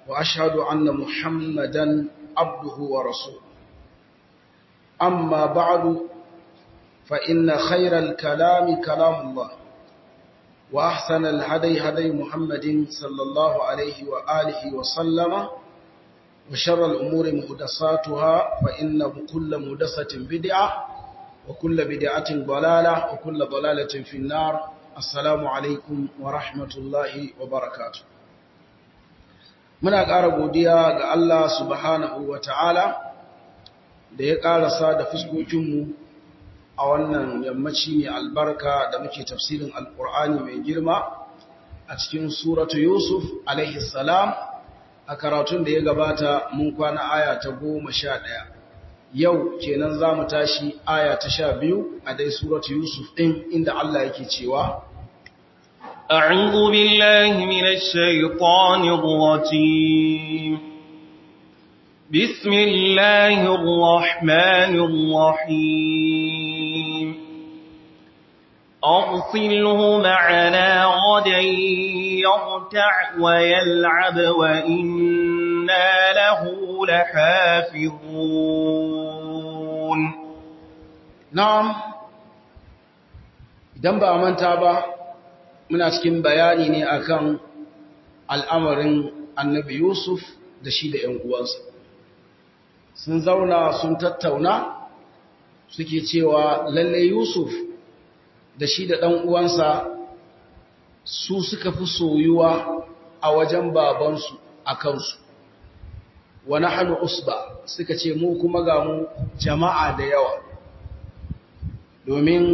وأشهد أن محمدا عبده ورسوله أما بعد فإن خير الكلام كلام الله وأحسن الهدي هدي محمد صلى الله عليه وآله وسلم وشر الأمور مهدساتها فإن كل مهدسة بدعة وكل بدعة ضلالة وكل ضلالة في النار السلام عليكم ورحمة الله وبركاته muna ƙara godiya ga Allah subhanahu wa ta'ala da ya ƙarasa da fuskokinmu a wannan yammaci mai albarka da muke tafsirin alƙur'ani mai girma a cikin suratu Yusuf salam a karatun da ya gabata mun kwana aya ta goma sha ɗaya yau kenan za mu tashi aya ta sha biyu a dai suratu Yusuf ɗin inda Allah yake cewa أعوذ بالله من الشيطان الرجيم بسم الله الرحمن الرحيم أرسله معنا غدا يرتع ويلعب وإنا له لحافظون نعم idan ba a manta ba muna cikin bayani ne akan al'amarin annabi Yusuf da shi da ‘yan uwansa. Sun zauna sun tattauna suke cewa lalle Yusuf da shi da ɗan uwansa su suka fi soyuwa a wajen babansu a kansu. Wani hannu usba suka ce mu kuma ga mu jama'a da yawa, domin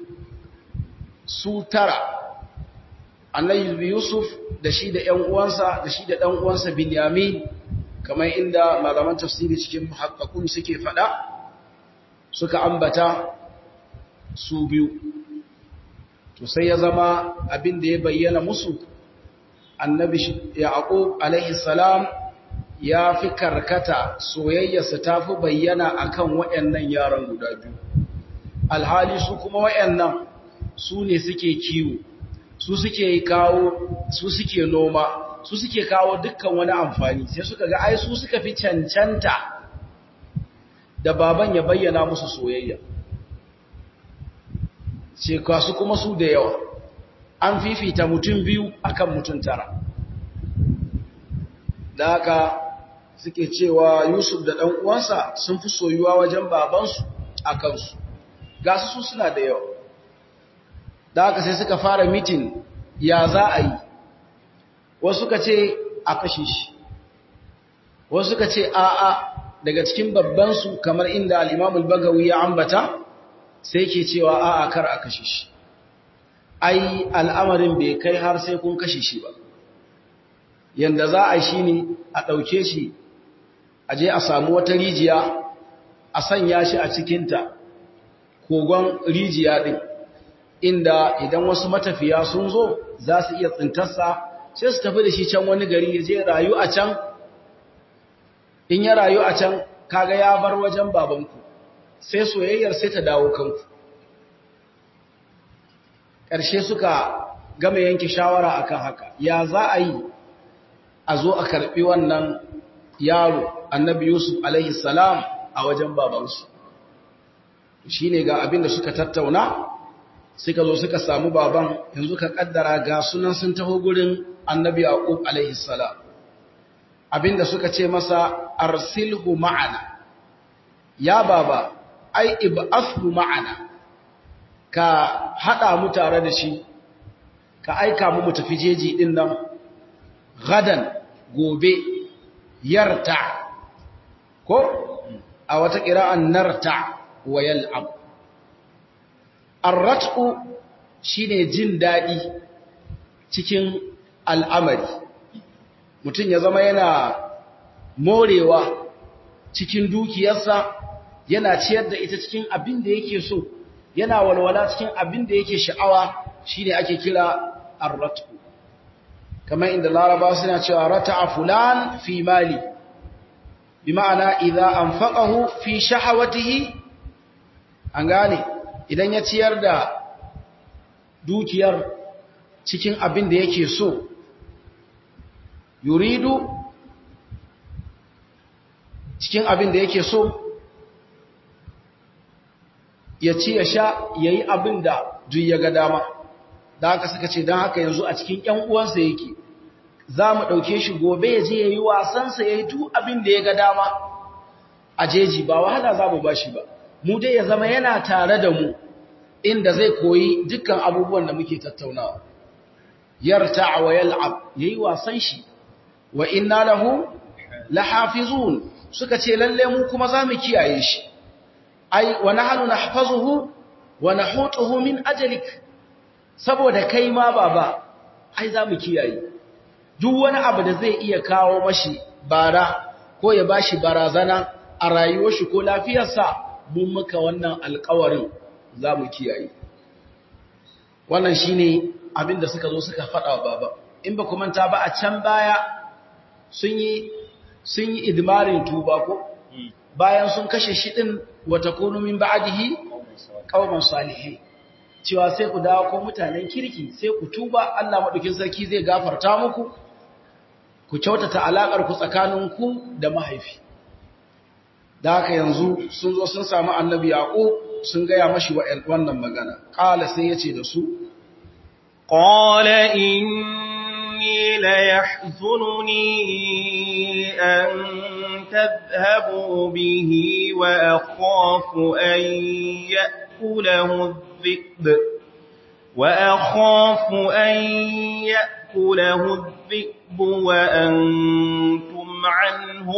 su tara annabi Yusuf da shi da ‘yan uwansa da shi da ɗan uwansa Binyamin kamar inda malaman tafsiri cikin muhakkakun suke faɗa suka ambata su biyu to sai ya zama abin da ya bayyana musu annabi Yaqub alaihi salam ya fi karkata soyayyarsa ta fi bayyana akan waɗannan yaran guda biyu alhali su kuma waɗannan su ne suke kiwo su suke kawo su suke noma su suke kawo dukkan wani amfani sai suka ga ai su suka fi cancanta da baban ya bayyana musu soyayya ce kasu kuma su da yawa an fifita mutum biyu akan mutum tara da haka suke cewa yusuf da ɗan uwansa sun fi soyuwa wajen babansu a kansu ga su suna da yawa da haka sai suka fara mitin ya za a yi wasu suka ce a kashe shi wasu suka ce a'a daga cikin babbansu kamar inda al'imamul bagawi ya ambata sai ke cewa a'a kar a kashe shi ai al'amarin bai kai har sai kun kashe shi ba yanda za a shi ne a ɗauke shi a je a samu wata rijiya a sanya shi a cikinta kogon rijiya ɗin inda idan wasu matafiya sun zo za su iya tsintarsa sai su tafi da shi can wani gari ya je rayu a can in ya rayu a can kaga ya bar wajen babanku sai soyayyar sai ta dawo kanku ƙarshe suka gama yanke shawara akan haka ya za a yi a zo a karɓi wannan yaro annabi yusuf alaihi salam a wajen babansu shi ne ga abin da suka tattauna suka zo suka samu baban yanzu ka kaddara ga sunan sun taho gurin annabi yaqub alaihi salam abinda suka ce masa arsilhu ma'ana ya baba ai ib'athu ma'ana ka hada mu tare da shi ka aika mu mu tafi jeji din nan gadan gobe yarta ko a wata qira'an narta wa yal'ab arrat'u shine jin dadi cikin al'amari mutum ya zama yana morewa cikin dukiyarsa yana ciyar da ita cikin abin da yake so yana walwala cikin abin da yake sha'awa shine ake kira arrat'u kamar inda laraba suna cewa rata'a fulan fi mali bi ma'ana idza anfaqahu fi shahawatihi an gane idan ya ciyar da dukiyar cikin abin da yake so yuridu cikin abin da yake so ya ci ya sha ya yi abin da duk ya ga dama da haka suka ce don haka yanzu a cikin ‘yan uwansa yake za mu ɗauke shi gobe ya je ya yi wasansa ya yi duk abin da ya ga dama a jeji ba wahala za mu ba shi ba mu dai ya zama yana tare da mu inda zai koyi dukkan abubuwan da muke tattaunawa yarta wa yal'ab yayi wasan shi wa inna lahu lahafizun suka ce lalle mu kuma zamu kiyaye shi ai wa nahnu nahfazuhu wa nahutuhu min ajlik saboda kai ma baba ai zamu kiyaye duk wani abu da zai iya kawo mashi bara ko ya bashi barazana a rayuwar shi ko lafiyarsa mun muka wannan alƙawarin zamu kiyaye wannan shine abin da suka zo suka faɗa wa baba in ba manta ba a can baya sun yi sun yi idmarin tuba ko bayan sun kashe shi din wata kunu min ba'dihi qauman salihin cewa sai ku dawo ko mutanen kirki sai ku tuba Allah madaukin sarki zai gafarta muku ku kyautata alakar ku tsakanin ku da mahaifi da haka yanzu sun zo sun samu annabi yaqub sun gaya mashi wannan magana qala sai yace da su قال إني ليحزنني أن تذهبوا به وأخاف أن يأكله الذئب وأخاف أن يأكله الذئب وأنتم عنه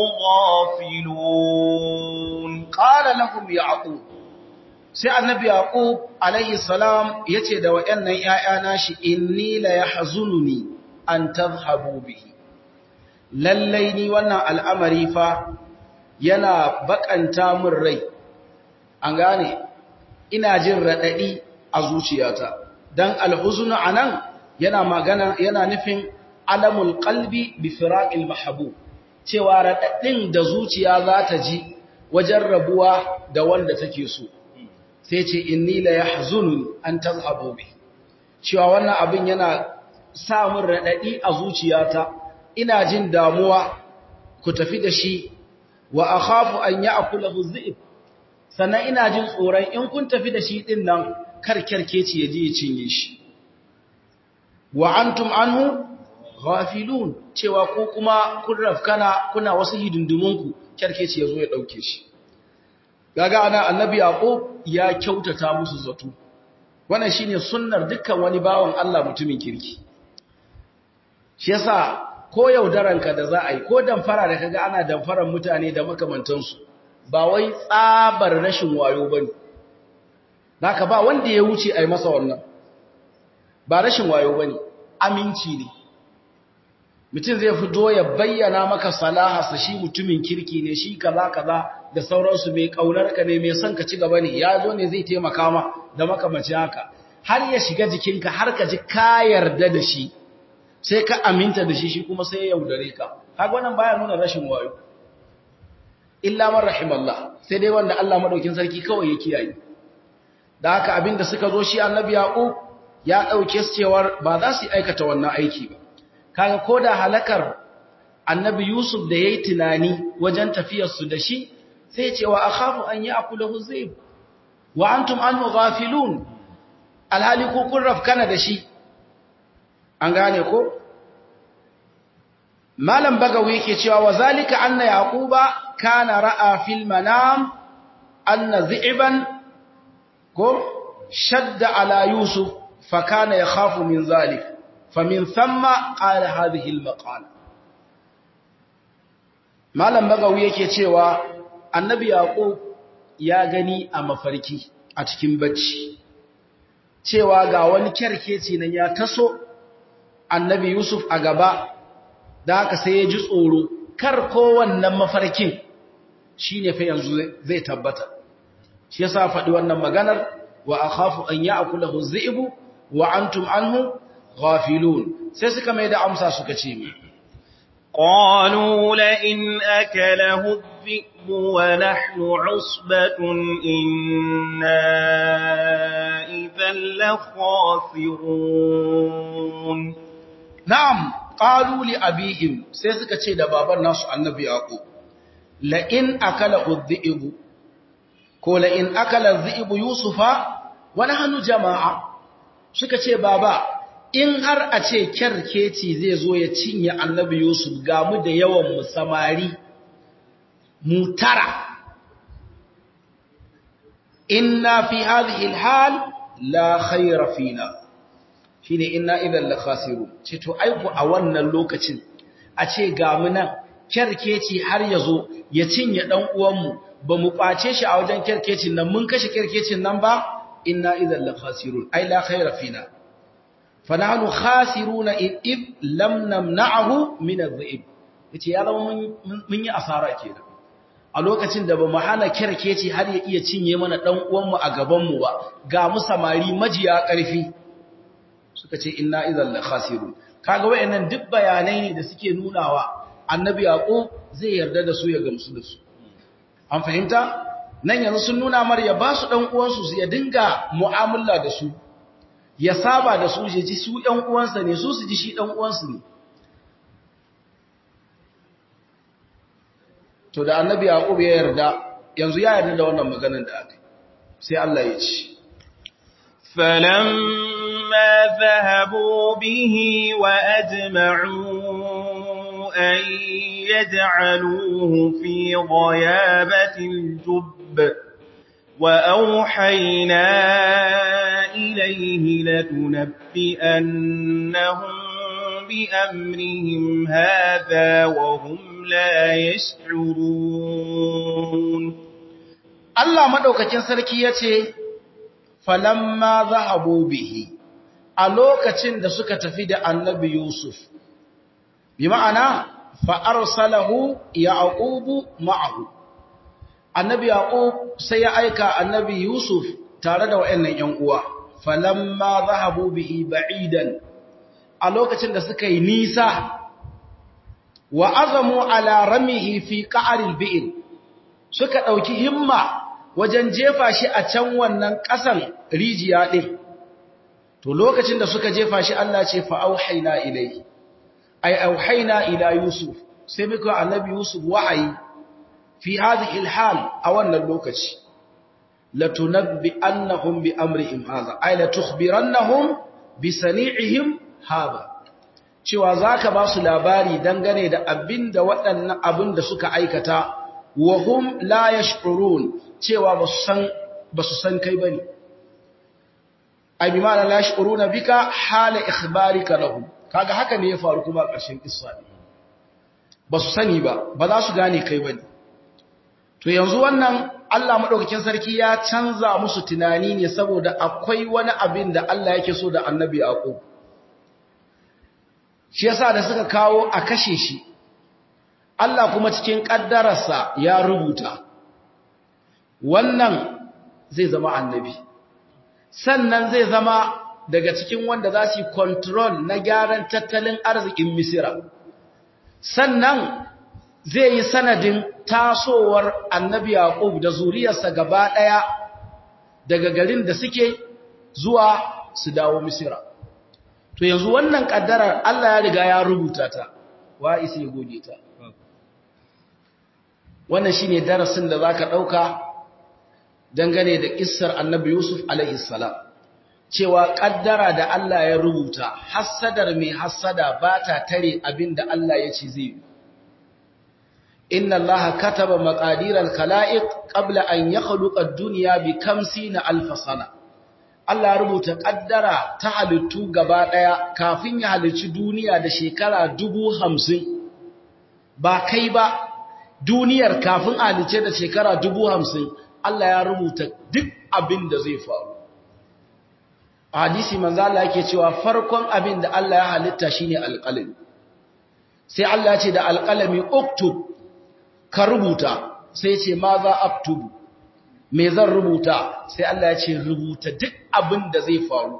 غافلون قال لهم يعقوب sai annabi yaqub alayhi salam yace da wayannan ƴaƴana shi inni la yahzununi an tadhhabu bihi lallai ni wannan al'amari fa yana bakanta min rai an gane ina jin radadi a zuciyata dan alhuznu anan yana magana yana nufin alamul qalbi bi firaqil mahbub cewa radadin da zuciya za ta ji wajen rabuwa da wanda take so sai ce inni la yahzununi an tazhabu bi cewa wannan abin yana sa min radadi a zuciyata ina jin damuwa ku tafi da shi wa akhafu an ya'kulahu dhi'b sannan ina jin tsoron in kun tafi da shi din nan kar kerkeci ya je ya cinye shi wa antum anhu ghafilun cewa ko kuma kun rafkana kuna wasu hidindimunku kerkeci ya zo ya dauke shi gaga ana annabi yaqub ya kyautata musu zato wannan shine sunnar dukkan wani bawan Allah mutumin kirki shi yasa ko yaudaranka da za a yi ko damfara da kaga ana damfaran mutane da makamantansu ba wai tsabar rashin wayo bane naka ba wanda ya wuce ai masa wannan ba rashin wayo bane aminci ne mutum zai fito ya bayyana maka salaha shi mutumin kirki ne shi kaza kaza da sauransu mai kaunar ka ne mai son ka ci gaba ne ya zo ne zai taimaka ma da makamacin haka har ya shiga jikinka har ka ji ka yarda da shi sai ka aminta da shi shi kuma sai ya yaudare ka kaga wannan baya nuna rashin wayo illa man rahimallah sai dai wanda Allah madaukin sarki kawai ya kiyaye da haka abinda suka zo shi annabi yaqub ya dauke su cewar ba za su aikata wannan aiki ba kaga koda halakar annabi yusuf da yayi tunani wajen tafiyar su da shi sai ce wa akhafu an ya'kulahu zayb wa antum anhu ghafilun alhali ku kun rafkana da shi an gane ko malam bagawi yake cewa wa zalika anna yaquba kana ra'a fil manam anna dhi'ban ko shadda ala yusuf fa kana yakhafu min zalik famin thumma qala hadhihi al maqala malam bagawi yake cewa annabi yaqub ya gani a mafarki a cikin bacci cewa ga wani kyarkeci nan ya taso annabi Yusuf a gaba da haka sai ya ji tsoro kar kowannan mafarkin shi ne fa yanzu zai tabbata shi yasa faɗi wannan maganar wa akhafu an ya'kulahu dhi'bu wa antum anhu ghafilun sai suka mai da amsa suka ce mi qalu la in akalahu الذئب ونحن عصبة إنا إذا لخاسرون نعم قالوا لأبيهم سيسك تشيد بابا الناس النبي يعقوب la in akala udhibu ko la in akala dhibu yusufa wa nahnu jama'a suka ce baba in har a ce kyarkeci zai zo ya cinye annabi yusuf ga mu da yawan mu samari mu tara inna fi hadhihi alhal la khayra fina shine inna idan la khasirun ce to aiku a wannan lokacin a ce ga mu nan kyarkeci har yazo ya cinye dan uwan mu ba mu kwace shi a wajen kyarkecin nan mun kashe kyarkecin nan ba inna idan la khasirun ai la khayra fina fa nahnu khasiruna id lam namna'ahu min adh-dhib yace ya zama mun yi asara kenan a lokacin da ba mu hana kyarkeci har ya iya cinye mana dan uwan mu a gaban mu ba ga mu samari majiya karfi suka ce inna idan la khasirun kaga wayannan duk bayanai ne da suke nunawa annabi yaqub zai yarda da su ya gamsu da su an fahimta nan yanzu sun nuna mar ya ba su ɗan uwansu su ya dinga mu'amala da su ya saba da su ya ji su ɗan uwansa ne su su ji shi ɗan uwansu ne to da annabi yaqub ya yarda yanzu ya yarda da wannan maganar da aka sai Allah ya ce فلما ذهبوا به وأجمعوا أن يجعلوه في غيابة الجب وأوحينا إليه لتنبئنهم بأمرهم هذا وهم لا يشعرون الله مدوكاكين sarki yace falamma zahabu bihi a lokacin da suka tafi da annabi Yusuf bi ma'ana fa arsalahu yaqubu ma'ahu annabi yaqub sai ya aika annabi yusuf tare da wayannan ƴan uwa falamma zahabu bihi ba'idan a lokacin da suka yi nisa wa azamu ala ramihi fi qa'ril bi'r suka dauki himma wajen jefa shi a can wannan ƙasan rijiya din to lokacin da suka jefa shi Allah ce fa auhayna ilayhi ay auhayna ila yusuf sai muka annabi yusuf wahayi fi hadhihi alhal a wannan lokaci latunabbi annahum bi amrihim hadha ay la tukhbirannahum bi sani'ihim hadha cewa zaka ba su labari dangane da abinda waɗannan abin da suka aikata wa hum la yash'urun cewa basu san basu san kai bane ay bi ma'ana la yash'uruna bika hala ikhbarika lahum kaga haka ne ya faru kuma a ƙarshen kissa ba su sani ba ba za su gane kai ba ne to yanzu wannan Allah maɗaukakin sarki ya canza musu tunani ne saboda akwai wani abin da Allah yake so da annabi Yaqub shi yasa da suka kawo a kashe shi Allah kuma cikin ƙaddararsa ya rubuta wannan zai zama annabi sannan zai zama daga cikin wanda za su yi control na gyaran tattalin arzikin Misira sannan zai yi sanadin tasowar annabi Yaqub da zuriyarsa gaba ɗaya daga garin da suke zuwa su dawo Misira. To yanzu wannan ƙaddarar Allah ya riga ya rubuta ta, wa isi ya goge ta. Wannan shi ne darasin da za ka ɗauka dangane da ƙissar annabi Yusuf alaihissalam. Cewa ƙaddara da Allah ya rubuta, hassadar mai hassada ba ta tare abin da Allah ya ce zai yi. inna allaha kataba maqadiral khalaiq qabla an yakhluqa ad-dunya bi 50 alf sana Allah rubuta kaddara ta halittu gaba daya kafin ya halicci duniya da shekara 50 ba kai ba duniyar kafin a halicce da shekara 50 Allah ya rubuta duk abin da zai faru hadisi manzo Allah yake cewa farkon abin da Allah ya halitta shine alqalami sai Allah ya ce da alqalami uktub ka rubuta sai ce ma za aktubu me zan rubuta sai Allah ya ce rubuta duk abin da zai faru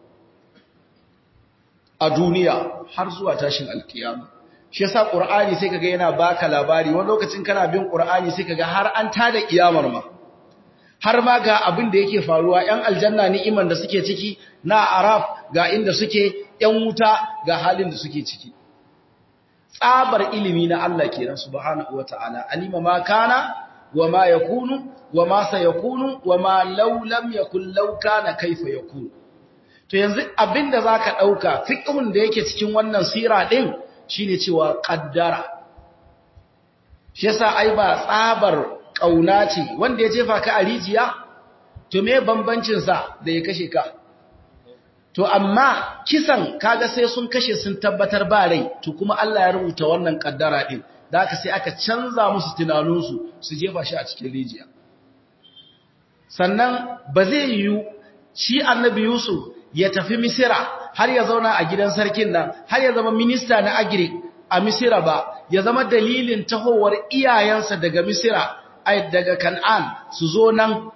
a duniya har zuwa tashin alkiyama shi yasa qur'ani sai kaga yana baka labari wani lokacin kana bin qur'ani sai kaga har an tada kiyamar ma har ma ga abin da yake faruwa yan aljanna ni'iman da suke ciki na araf ga inda suke yan wuta ga halin da suke ciki tsabar ilimi na Allah kenan subhanahu wataala alima ma kana wa ma yakunu wa ma sayakunu wa ma law lam yakun law kana kaifa yakunu to yanzu abinda zaka dauka fiqhun da yake cikin wannan sira din shine cewa qaddara shi yasa ai ba tsabar kauna ce wanda ya jefa ka a rijiya to me bambancin sa da ya kashe ka to amma kisan kaga sai sun kashe sun tabbatar ba rai to kuma Allah ya rubuta wannan kaddara din da haka sai aka canza musu tunaninsu su jefa shi a cikin rijiya sannan ba zai yiwu shi annabi Yusuf ya tafi Misira har ya zauna a gidan sarkin nan har ya zama minista na agri a Misira ba ya zama dalilin tahowar iyayensa daga Misira ai daga Kan'an su zo nan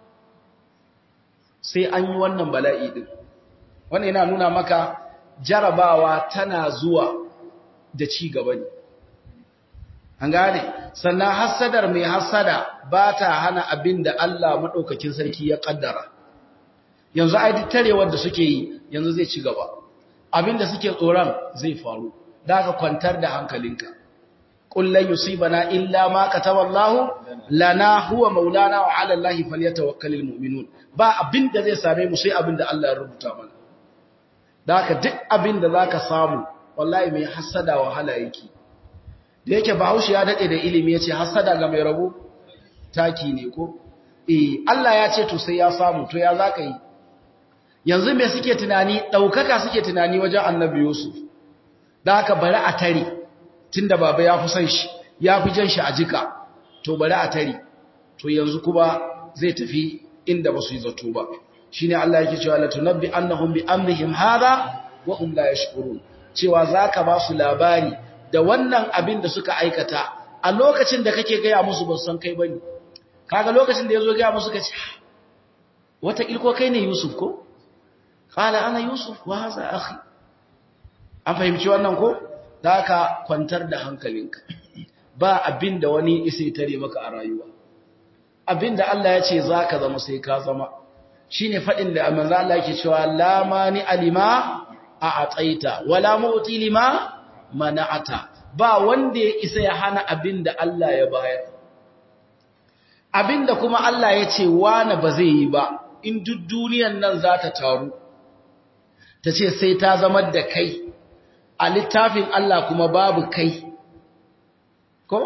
sai an yi wannan bala'i din wannan yana nuna maka jarabawa tana zuwa da ci gaba ne an gane sannan hassadar mai hassada ba ta hana abin da Allah maɗaukakin sarki ya ƙaddara yanzu ai tarewar da suke yi yanzu zai ci gaba abin da suke tsoron zai faru da ka kwantar da hankalinka kullun yusibana illa ma kataballahu lana huwa maulana wa ala allahi falyatawakkalul mu'minun ba abin da zai same mu sai abin da Allah ya rubuta mana da haka duk abin da zaka samu wallahi mai hasada wahala yake da yake bahaushe ya dade da ilimi yace hasada ga mai rabo taki ne ko eh Allah ya ce to sai ya samu to ya zaka yi yanzu me suke tunani daukaka suke tunani wajen Annabi Yusuf da haka bari a tare tunda baba ya fi son shi ya fi jan shi a jika to bari a tare to yanzu kuma zai tafi inda ba su yi zato ba shine Allah yake cewa la tunabbi annahum bi amrihim hadha wa hum la yashkurun cewa zaka ba su labari da wannan abin da suka aikata a lokacin da kake gaya musu ba san kai bane kaga lokacin da yazo gaya musu kace wata ilko kai ne Yusuf ko qala ana Yusuf wa hadha akhi an fahimci wannan ko zaka kwantar da hankalinka ba abin da wani isai tare maka a rayuwa abin da Allah ya ce zaka zama sai ka zama shine fadin da manzo Allah yake cewa la mani alima a ataita wala mu'ti lima mana'ata ba wanda ya isa ya hana abin da Allah ya bayar abin da kuma Allah ya ce wani ba zai yi ba in duk duniyan nan za ta taru ta ce sai ta zama da kai a littafin Allah kuma babu kai ko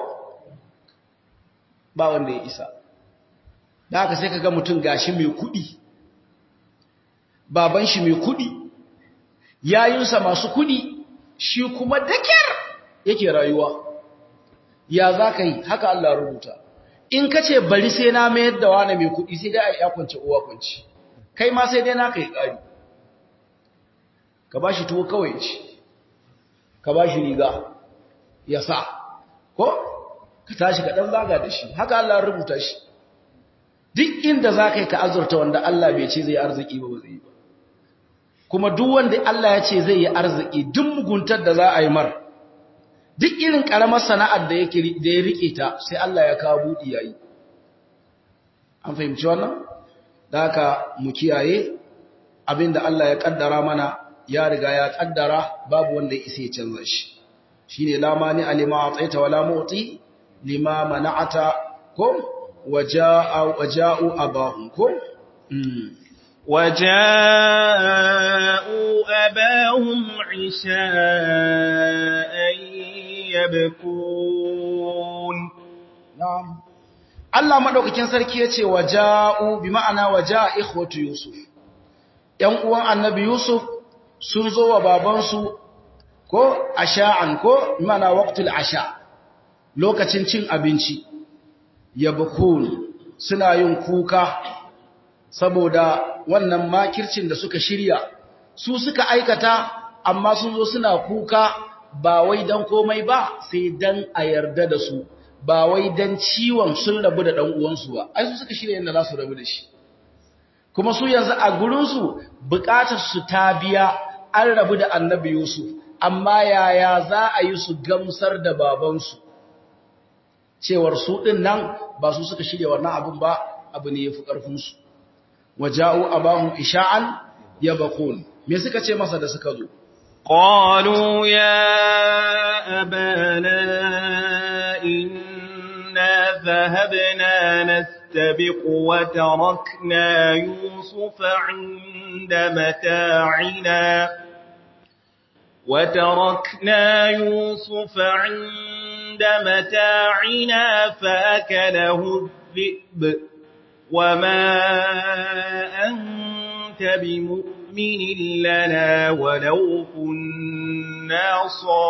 ba wanda ya isa da haka sai ka ga mutum gashi mai kuɗi baban shi mai kuɗi yayinsa masu kuɗi shi kuma dakyar yake rayuwa ya za ka yi haka Allah rubuta in ka ce bari sai na mayar da wani mai kuɗi sai dai a ya kwance uwa kwanci kai ma sai dai na ka yi ƙari ka ba shi tuwo kawai ci ka ba shi riga ya sa ko ka tashi ka ɗan zaga da shi haka Allah rubuta shi duk inda za ka yi ka azurta wanda Allah bai ce zai arziki ba ba zai yi ba kuma duk wanda Allah ya ce zai yi arziki duk muguntar da za a yi mar duk irin karamar sana'ar da yake da ya rike ta sai Allah ya kawo budi yayi an fahimci wannan da haka mu kiyaye abinda Allah ya kaddara mana ya riga ya kaddara babu wanda ya isa ya canza shi shine la mani alima ataita wala mu'ti lima mana'ata ko wajaa waja'u abahum ko وجاءوا أباهم عشاء يبكون نعم Allah madaukakin sarki yace waja'u bi ma'ana waja'a ikhwatu Yusuf ‘yan uwan annabi Yusuf sun zo wa babansu ko asha'an ko mana waqtul asha lokacin cin abinci yabkun suna yin kuka saboda wannan makircin da suka shirya su suka aikata amma sun zo suna kuka ba wai dan komai ba sai dan a yarda da su ba wai dan ciwon sun rabu da dan uwansu ba ai su suka shirya yanda za su rabu da shi kuma su yanzu a gurin su bukatar su ta biya an rabu da annabi Yusuf amma yaya za a yi su gamsar da babansu cewar su din nan ba su suka shirya wannan abun ba abu ne yafi karfin su waja'u abahum isha'an yabqun me suka ce masa da suka zo قالوا يا أبانا إنا ذهبنا نستبق وتركنا يوسف عند متاعنا وتركنا يوسف عند متاعنا فأكله الذئب وما أنت بمؤمن لنا ولو كنا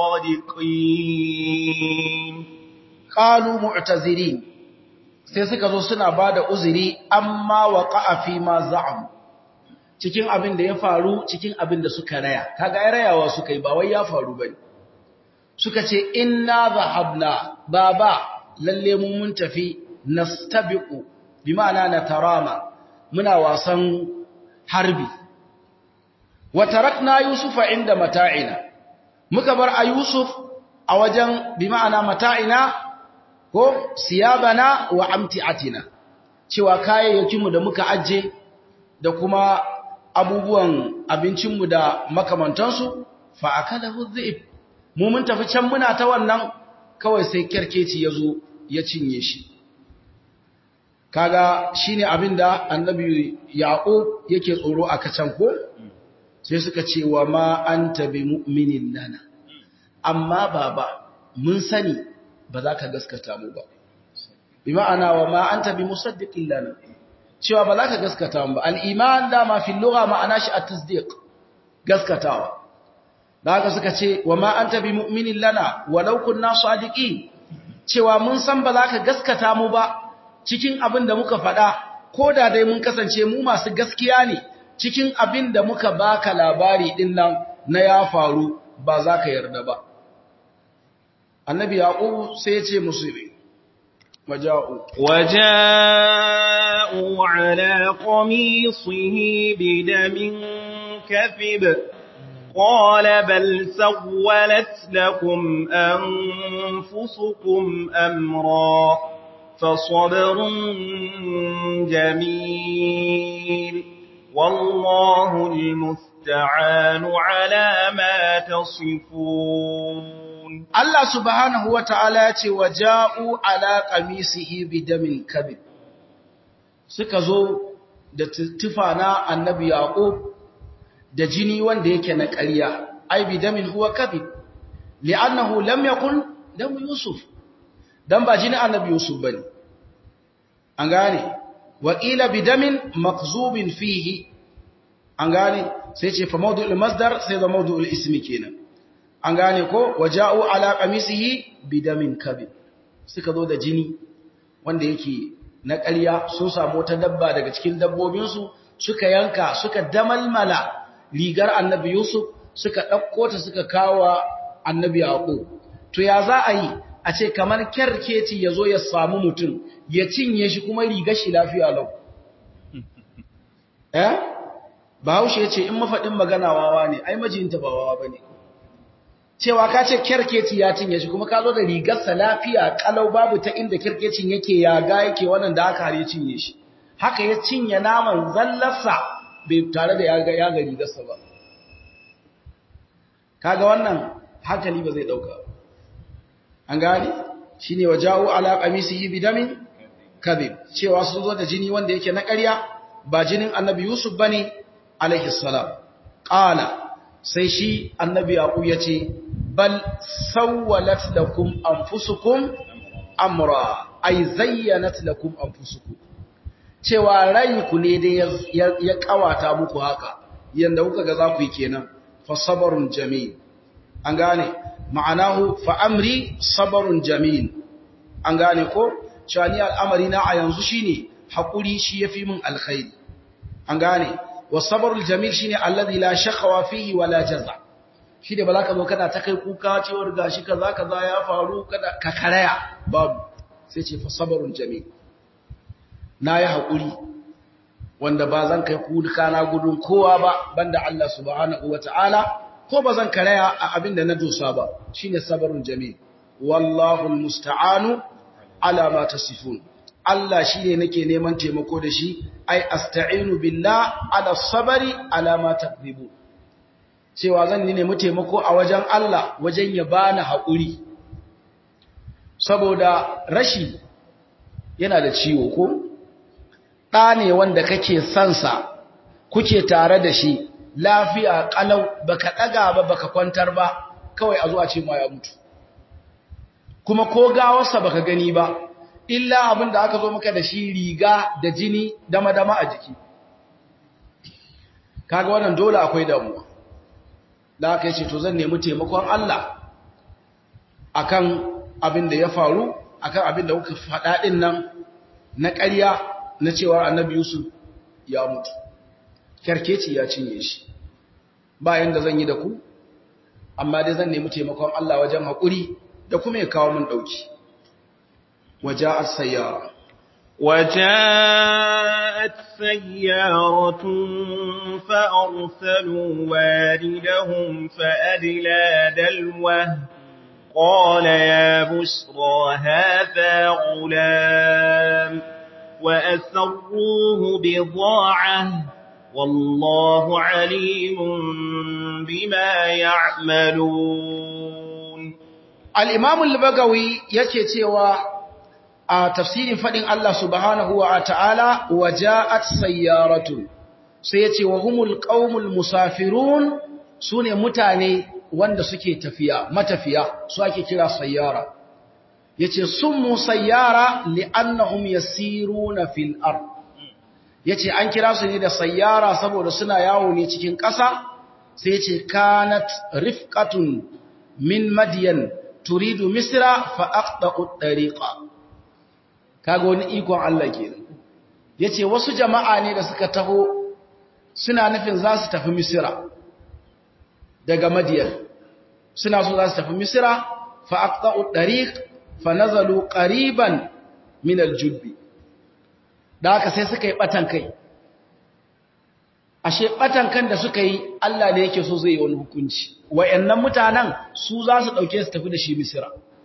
صادقين qalu mu'tazirin sai suka zo suna bada uzuri amma waqa'a fi ma za'am cikin abin da ya faru cikin abin da suka raya kaga ai rayawa suka yi ba wai ya faru bane suka ce inna zahabna baba lalle mu mun tafi nastabiqu bi ma'ana natarama muna wasan harbi wa tarakna yusufa inda mata'ina muka bar a yusuf a wajen bi ma'ana mata'ina ko siyabana wa amti'atina cewa kayayyakinmu da muka ajje da kuma abubuwan abincinmu da makamantansu fa akalahu dhi'b mu mun tafi can muna ta wannan kawai sai kerkeci yazo ya cinye shi kaga shine abinda annabi yaqub yake tsoro a kacan ko sai suka ce wa ma anta bi mu'minin lana amma baba mun sani ba za ka gaskata mu ba bi ma'ana wa ma anta bi musaddiqin lana cewa ba za ka gaskata mu ba al-iman da ma fi lugha ma'ana shi at-tasdiq gaskatawa da haka suka ce wa ma anta bi mu'minin lana walau kunna sadiqin cewa mun san ba za ka gaskata mu ba cikin abin da muka faɗa ko da dai mun kasance mu masu gaskiya ne cikin abin da muka baka labari din nan na ya faru ba za ka yarda ba annabi yaqub sai ya ce musu waja'u وجاءوا على قميصه بدم كذب قال بل سولت لكم أنفسكم أمرا فصبر جميل والله المستعان على ما تصفون Allah subhanahu wa ta'ala ya ce wa ja'u ala ƙamisihi bidamin kabib suka zo da tufa na annabi Yaƙub da jini wanda yake na ƙarya, ai bidamin huwa kabib, li'annahu lam yakun dam Yusuf, dan ba jini annabi Yusuf ba ne. An gane, waƙila bidamin makzubin fihi, an gane, sai ce fa maudu'ul masdar sai da maudu'ul ismi kenan. an gane ko waja'u ala qamisihi bidamin kabid suka zo da jini wanda yake na ƙarya sun samu wata dabba daga cikin dabbobinsu suka yanka suka damalmala rigar annabi Yusuf suka ɗauko ta suka kawo annabi Yaqub to ya za a yi a ce kamar kyarkeci ya zo ya samu mutum ya cinye shi kuma rigar shi lafiya lau eh Bahaushe ya ce in mafaɗin magana wawa ne ai majinta ba wawa bane cewa ka ce kyarkeci ya cinye shi kuma ka zo da rigarsa lafiya kalau babu ta inda kyarkecin yake yaga yake wannan da aka hare cinye shi haka ya cinye naman zallarsa bai tare da yaga yaga rigarsa ba kaga wannan hankali ba zai dauka an gane shine wajahu ala qamisihi bidamin kadhib cewa sun zo da jini wanda yake na ƙarya ba jinin annabi yusuf bane alaihi salam qala sai shi annabi yaqub yace bal sawwalat lakum anfusukum amra ay zayyanat lakum anfusukum cewa ranku ne dai ya kawata muku haka yanda kuka ga za ku yi kenan fa sabrun jamil an gane ma'anahu fa amri sabrun jamil an gane ko cewa ni al'amari na a yanzu shine hakuri shi yafi min alkhairi an gane wasabarul jamil shine alladhi la shaqwa fihi wala jaza shi da ba za ka zo kana ta kai kuka cewar gashi kaza kaza ya faru kada ka karaya babu sai ce fasabarul jamil na yi haƙuri wanda ba zan kai kuka na gudun kowa ba banda Allah subhanahu wata'ala ko ba zan karaya a abin da na dosa ba shine sabarul jamil wallahu almusta'anu ala ma tasifun Allah shi ne nake neman taimako da shi, ai, asta'inu billah ala sabari ala ma takzibu. cewa zan nemi taimako a wajen Allah wajen ya bani haƙuri saboda rashi yana da ciwo ko ɗa ne wanda kake sansa kuke tare da shi lafiya ƙalau baka ɗaga ba baka kwantar ba kawai a zuwa ce ma ya mutu kuma ko gawarsa baka gani ba illa abin da aka zo maka da shi riga da jini dama-dama a jiki kaga wannan dole akwai damuwa da aka yi ce to zan nemi taimakon Allah akan abin da ya faru akan abin da kuka faɗa ɗin nan na ƙarya na cewa annabi Yusuf ya mutu kyarkeci ya cinye shi bayan da zan yi da ku amma dai zan nemi taimakon Allah wajen haƙuri da kuma ya kawo min ɗauki waje a sayyara وجاءت سيارة فأرسلوا واردهم فأدلى دلوه قال يا بشرى هذا غلام وأسروه بضاعة والله عليم بما يعملون الإمام البغوي yake cewa a tafsirin fadin Allah subhanahu wa ta'ala waja'at sayyaratun sai yace wa humul qaumul musafirun sune mutane wanda suke tafiya matafiya su ake kira sayyara yace summu sayyara li'annahum yasiruna fil ard yace an kira su ne da sayyara saboda suna yawo ne cikin ƙasa sai yace kanat rifqatun min madyan turidu misra fa aqta'u tariqa kaga wani ikon Allah kenan yace wasu jama'a ne da suka taho suna nufin za su tafi misra daga madiyan suna so za su tafi misra fa aqta'u tariq fa nazalu qariban min al-jubbi da haka sai suka yi batan kai ashe batan kan da suka yi Allah ne yake so zai yi wani hukunci wayannan mutanen su za su dauke su tafi da shi misira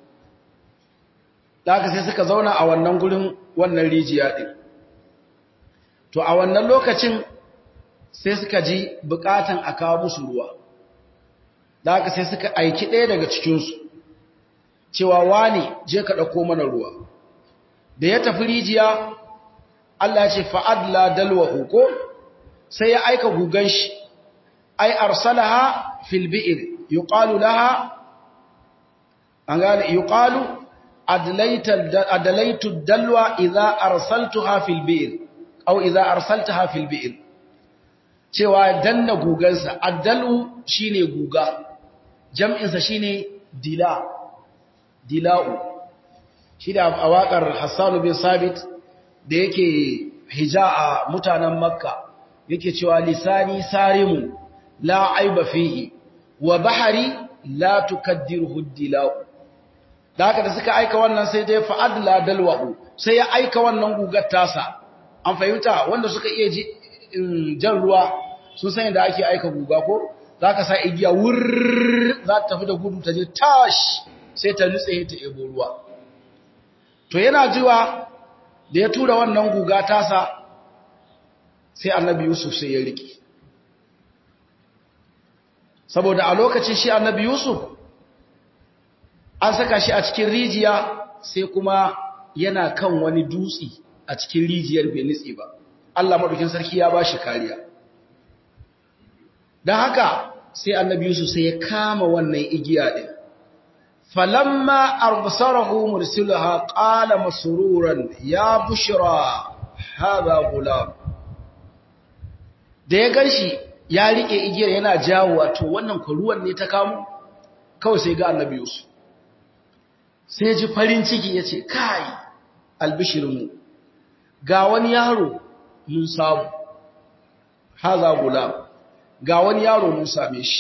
da haka sai suka zauna a wannan gurin wannan rijiya din to a wannan lokacin sai suka ji bukatan a kawo musu ruwa da haka sai suka aiki ɗaya daga cikinsu cewa wani je ka ɗauko mana ruwa da ya tafi rijiya Allah ya ce fa'adla dalwahu ko sai ya aika gugan shi ai arsalaha fil bi'r yuqalu laha an gane yuqalu adlaitu dalwa idza arsaltuha fil bi'r aw idza arsaltaha fil bi'r cewa danna gugansa addalu shine guga jam'insa shine dila dila'u shi da a waƙar Hassan bin Sabit da yake hija a mutanen Makka yake cewa lisani sarimun la aiba fihi wa bahari la tukaddiruhu dila'u da haka da suka aika wannan sai dai fa'adla dalwahu sai ya aika wannan gugar tasa an fahimta wanda suka iya jan ruwa sun san yadda ake aika guga ko za ka sa igiya wurr za ta tafi da gudu ta je tash sai ta nutse ta ebo ruwa to yana jiwa da ya tura wannan guga tasa sai annabi yusuf sai ya riƙe saboda a lokacin shi annabi yusuf an saka shi a cikin rijiya sai kuma yana kan wani dutse a cikin rijiyar bai nutse ba Allah maɗaukin sarki ya ba shi kariya don haka sai annabi yusuf sai ya kama wannan igiya ɗin falamma arbasarahu mursilaha qala masruran ya bushra hadha gulam da ya ganshi ya rike igiyar yana jawo to wannan ruwan ne ta kamo kawai sai ga annabi yusuf sai ji farin ciki yace kai albishirinmu ga wani yaro mun samu hadha gulam ga wani yaro mun same shi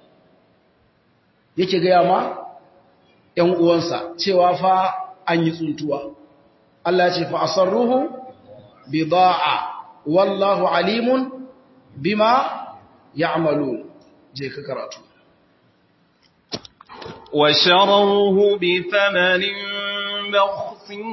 yake gaya ma ‘yan uwansa cewa fa an yi tsuntuwa Allah ce fa asarruhu bi da'a wallahu alimun bima ya'malu je ka karatu wa sharawhu bi thamanin bakhsin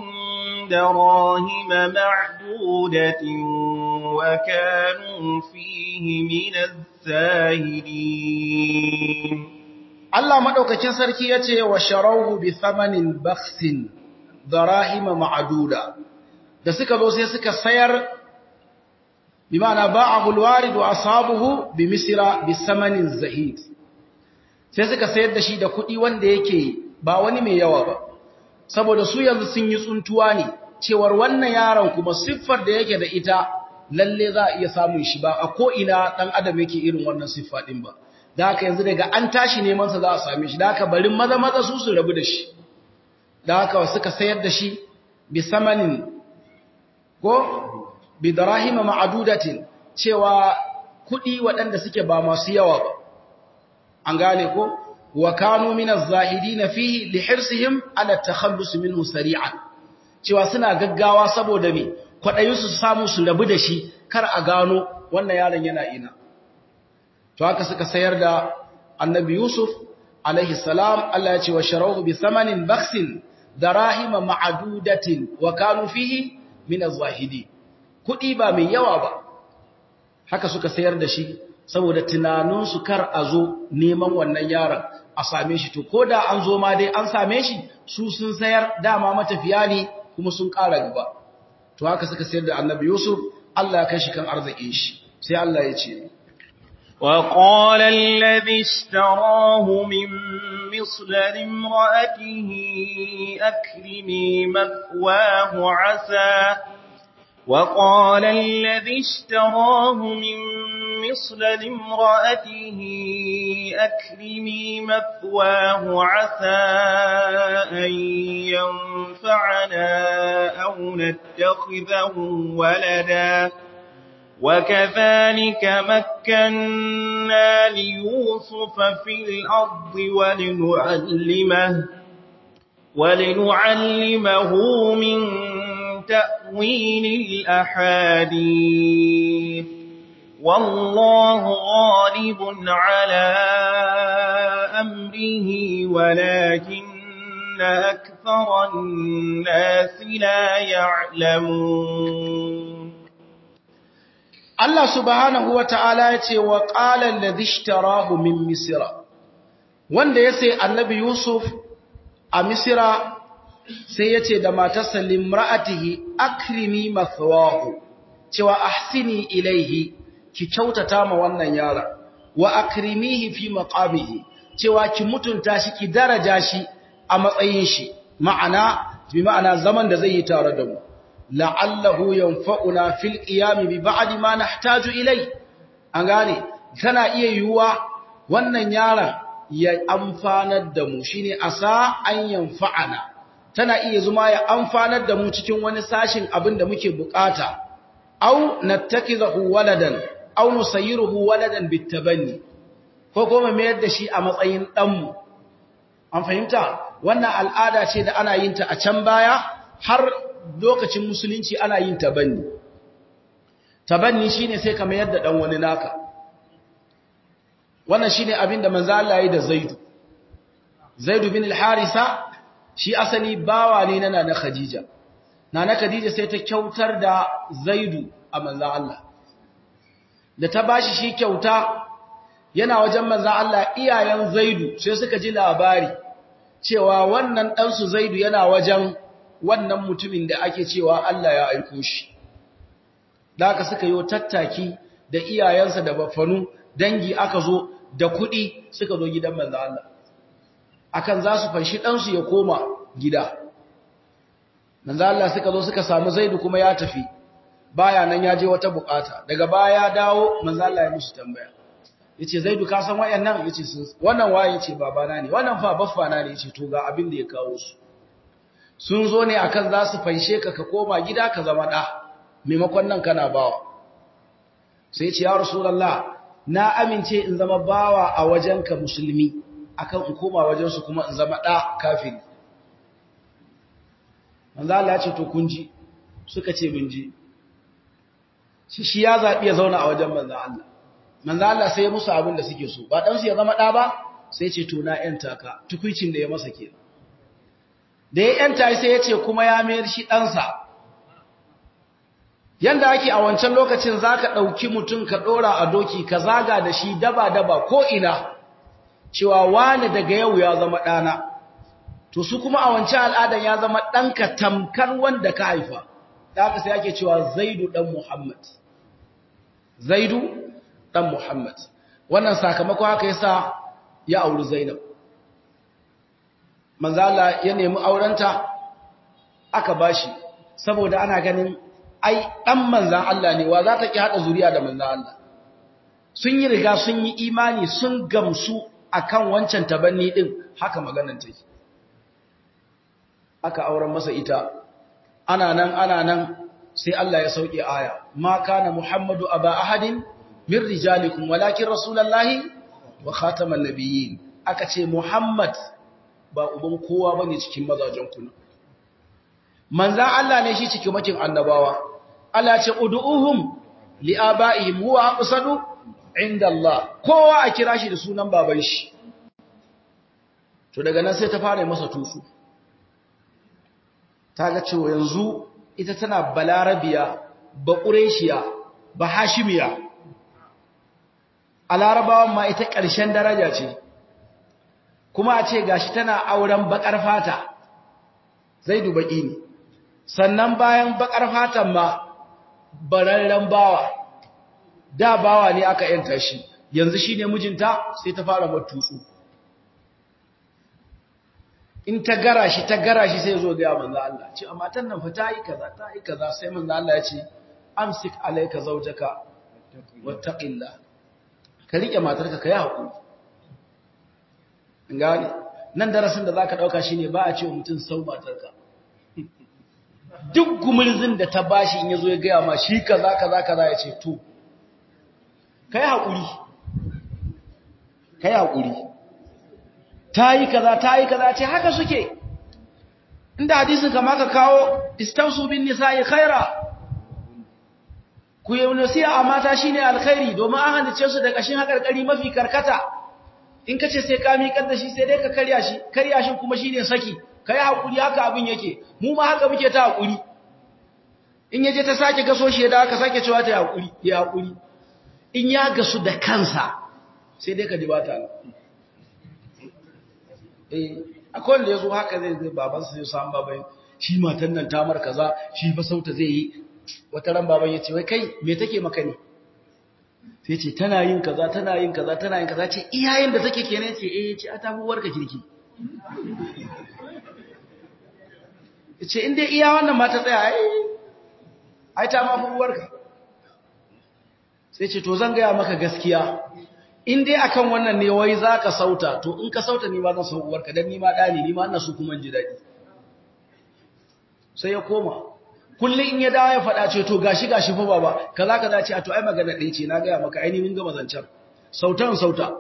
darahim ma'dudatin wa kanu fihi min الساهدين Allah madaukakin sarki yace wa sharawhu bi thamanin bakhsin darahima ma'duda da suka zo sai suka sayar bi ma'ana ba'ahu alwarid wa ashabuhu bi misra bi samanin zahid sai suka sayar da shi da kuɗi wanda yake ba wani mai yawa ba saboda su yanzu sun yi tsuntuwa ne cewar wannan yaron kuma siffar da yake da ita lalle za a iya samun shi ba a ko ina dan adam yake irin wannan siffa din ba da haka yanzu daga an tashi neman sa za a same shi da haka barin maza maza su su rabu da shi da haka suka sayar da shi bi samanin ko bi darahima ma'adudatin cewa kudi waɗanda suke ba masu yawa ba an gane ko wa kanu min az-zahidin fihi li hirsihim ala takhallus minhu sari'an cewa suna gaggawa saboda me kwadayin su samu su rabu da shi kar a gano wannan yaron yana ina to haka suka sayar da annabi yusuf alaihi salam Allah ya ce wa sharahu bi thamanin bakhsin darahima ma'adudatin wa kanu fihi min az-zahidi kudi ba mai yawa ba haka suka sayar da shi saboda tunanin su kar a zo neman wannan yaron a same shi to koda an zo ma dai an same shi su sun sayar dama matafiya ne kuma sun ƙara gaba to haka suka sayar da annabi yusuf Allah ya kai shi kan arzikin shi sai Allah ya ce وقال الذي اشتراه من مصر لامرأته أكرمي مثواه عسى وقال الذي اشتراه من مصر لامرأته أكرمي مثواه عسى أن ينفعنا أو نتخذه ولداً وكذلك مكنا ليوسف في الأرض ولنعلمه ولنعلمه من تأويل الأحاديث والله غالب على أمره ولكن أكثر الناس لا يعلمون Allah subhanahu wa ta'ala ya ce wa ƙalar da zishtarahu min Misira, wanda ya sai annabi Yusuf a Misira sai ya ce da matarsa limra'atihi akrimi mathawahu cewa ahsini ilaihi ki kyautata ma wannan yara wa akrimihi fi maqamihi cewa ki mutunta shi ki daraja shi a matsayin shi ma'ana bi ma'ana zaman da zai yi tare da mu la'allahu yanfa'una fil qiyam bi ba'di ma nahtaju ilai an gane tana iya yiwuwa wannan yaron ya amfanar da mu shine asa an yanfa'ana tana iya zuma ya amfanar da mu cikin wani sashin abin da muke bukata aw nattakizahu waladan aw nusayyiruhu waladan bitabanni ko kuma mayar da shi a matsayin dan mu an fahimta wannan al'ada ce da ana yin ta a can baya har lokacin musulunci ana yin tabanni tabanni shine sai ka mayar da dan wani naka wannan shine abin da manzo Allah ya yi da Zaidu Zaidu bin al-Harisa shi asali bawa ne na Nana Khadija Nana Khadija sai ta kyautar da Zaidu a manzo Allah da ta bashi shi kyauta yana wajen manzo Allah iyayen Zaidu sai suka ji labari cewa wannan dan su Zaidu yana wajen wannan mutumin da ake cewa Allah ya aiko shi da aka suka yi tattaki da iyayensa da bafanu dangi aka zo da kuɗi suka zo gidan manzo Allah akan za su fanshi ɗansu ya koma gida manzo Allah suka zo suka samu Zaidu kuma ya tafi baya nan ya je wata bukata daga baya ya dawo manzo Allah ya musu tambaya yace Zaidu ka san wayannan yace sun wannan waye yace babana ne wannan fa baffana ne yace to ga abin da ya kawo su sun zo ne akan za su fanshe ka ka koma gida ka zama ɗa maimakon nan kana bawa sai ce ya rasulallah na amince in zama bawa a wajenka musulmi akan in koma wajensu kuma in zama ɗa kafiri manzo Allah ya ce to kun ji suka ce mun ji shi shi ya zabi ya zauna a wajen manzo Allah manzo Allah sai ya musu abin da suke so ba dan su ya zama ɗa ba sai ce to na yanta ka tukuicin da ya masa kenan da ya yanta sai ya ce kuma ya mayar shi ɗansa yanda ake a wancan lokacin zaka dauki mutum ka dora a doki ka zaga da shi daba daba ko ina cewa wani daga yau ya zama dana to su kuma a wancan al'adan ya zama danka tamkar wanda ka haifa da haka sai ake cewa Zaidu dan Muhammad Zaidu dan Muhammad wannan sakamako haka yasa ya auri Zainab manzo Allah ya nemi aurenta aka bashi saboda ana ganin ai dan manzan Allah ne wa za ta ki hada zuriya da manzan Allah sun yi riga sun yi imani sun gamsu akan wancan tabanni din haka maganar take aka auren masa ita ana nan ana nan sai Allah ya sauke aya ma kana muhammadu aba ahadin min rijalikum walakin rasulullahi wa khataman nabiyyin aka ce muhammad ba uban kowa bane cikin mazajen ku manzan Allah ne shi cikin makin annabawa Allah ce ud'uhum li abaihim huwa aqsadu inda Allah kowa a kira shi da sunan baban shi to daga nan sai ta fara masa tusu ta ga cewa yanzu ita tana balarabiya ba ƙureshiya ba hashimiya a larabawan ma ita ƙarshen daraja ce kuma a ce gashi tana auren baƙar fata zai dubaƙi ne sannan bayan baƙar fatan ma bararren bawa da bawa ne aka yanta shi yanzu shi ne mijinta sai ta fara matutsu in ta gara shi ta gara shi sai zo ga manzo Allah ce amma matan nan fa ta yi kaza ta yi kaza sai manzo Allah ya ce amsik alayka zawjaka wattaqillah ka rike matarka kai hakuri ngani nan darasin da zaka dauka shine ba a ce wa mutum sau matarka duk gumurzin da ta bashi in yazo ya ga ma shi kaza kaza kaza ya ce to kai hakuri kai hakuri ta yi kaza ta yi kaza ce haka suke inda hadisin kama ka kawo istausu bin nisa'i khaira ku yi nasiya a mata shine alkhairi domin an halice su da kashin hakarkari mafi karkata in kace sai ka miƙar da shi sai dai ka karya shi karya shi kuma shine saki kai hakuri haka abin yake mu ma haka muke ta hakuri in yaje ta sake gaso shi da aka sake cewa ta hakuri ya hakuri in ya gasu da kansa sai dai ka dibata eh akwai wanda yazo haka zai zai baban sa zai samu baban shi matan nan ta mar kaza shi fa sauta zai yi wata ran baban yace wai kai me take maka ne sai ce tana yin kaza tana yin kaza tana yin kaza ce iyayen da take kenan ce eh ce a tafi warka kirki yace in dai iya wannan mata tsaya ai ai ta ma fi warka sai ce to zan ga maka gaskiya in dai akan wannan ne wai zaka sauta to in ka sauta ni ma zan sau uwarka dan ni ma dani ni ma ina so kuma ji dadi sai ya koma kullun in ya dawo ya fada ce to gashi gashi fa baba kaza kaza ce a to ai magana ɗaya ce na ga maka ai ni mun ga mazancan sautan sauta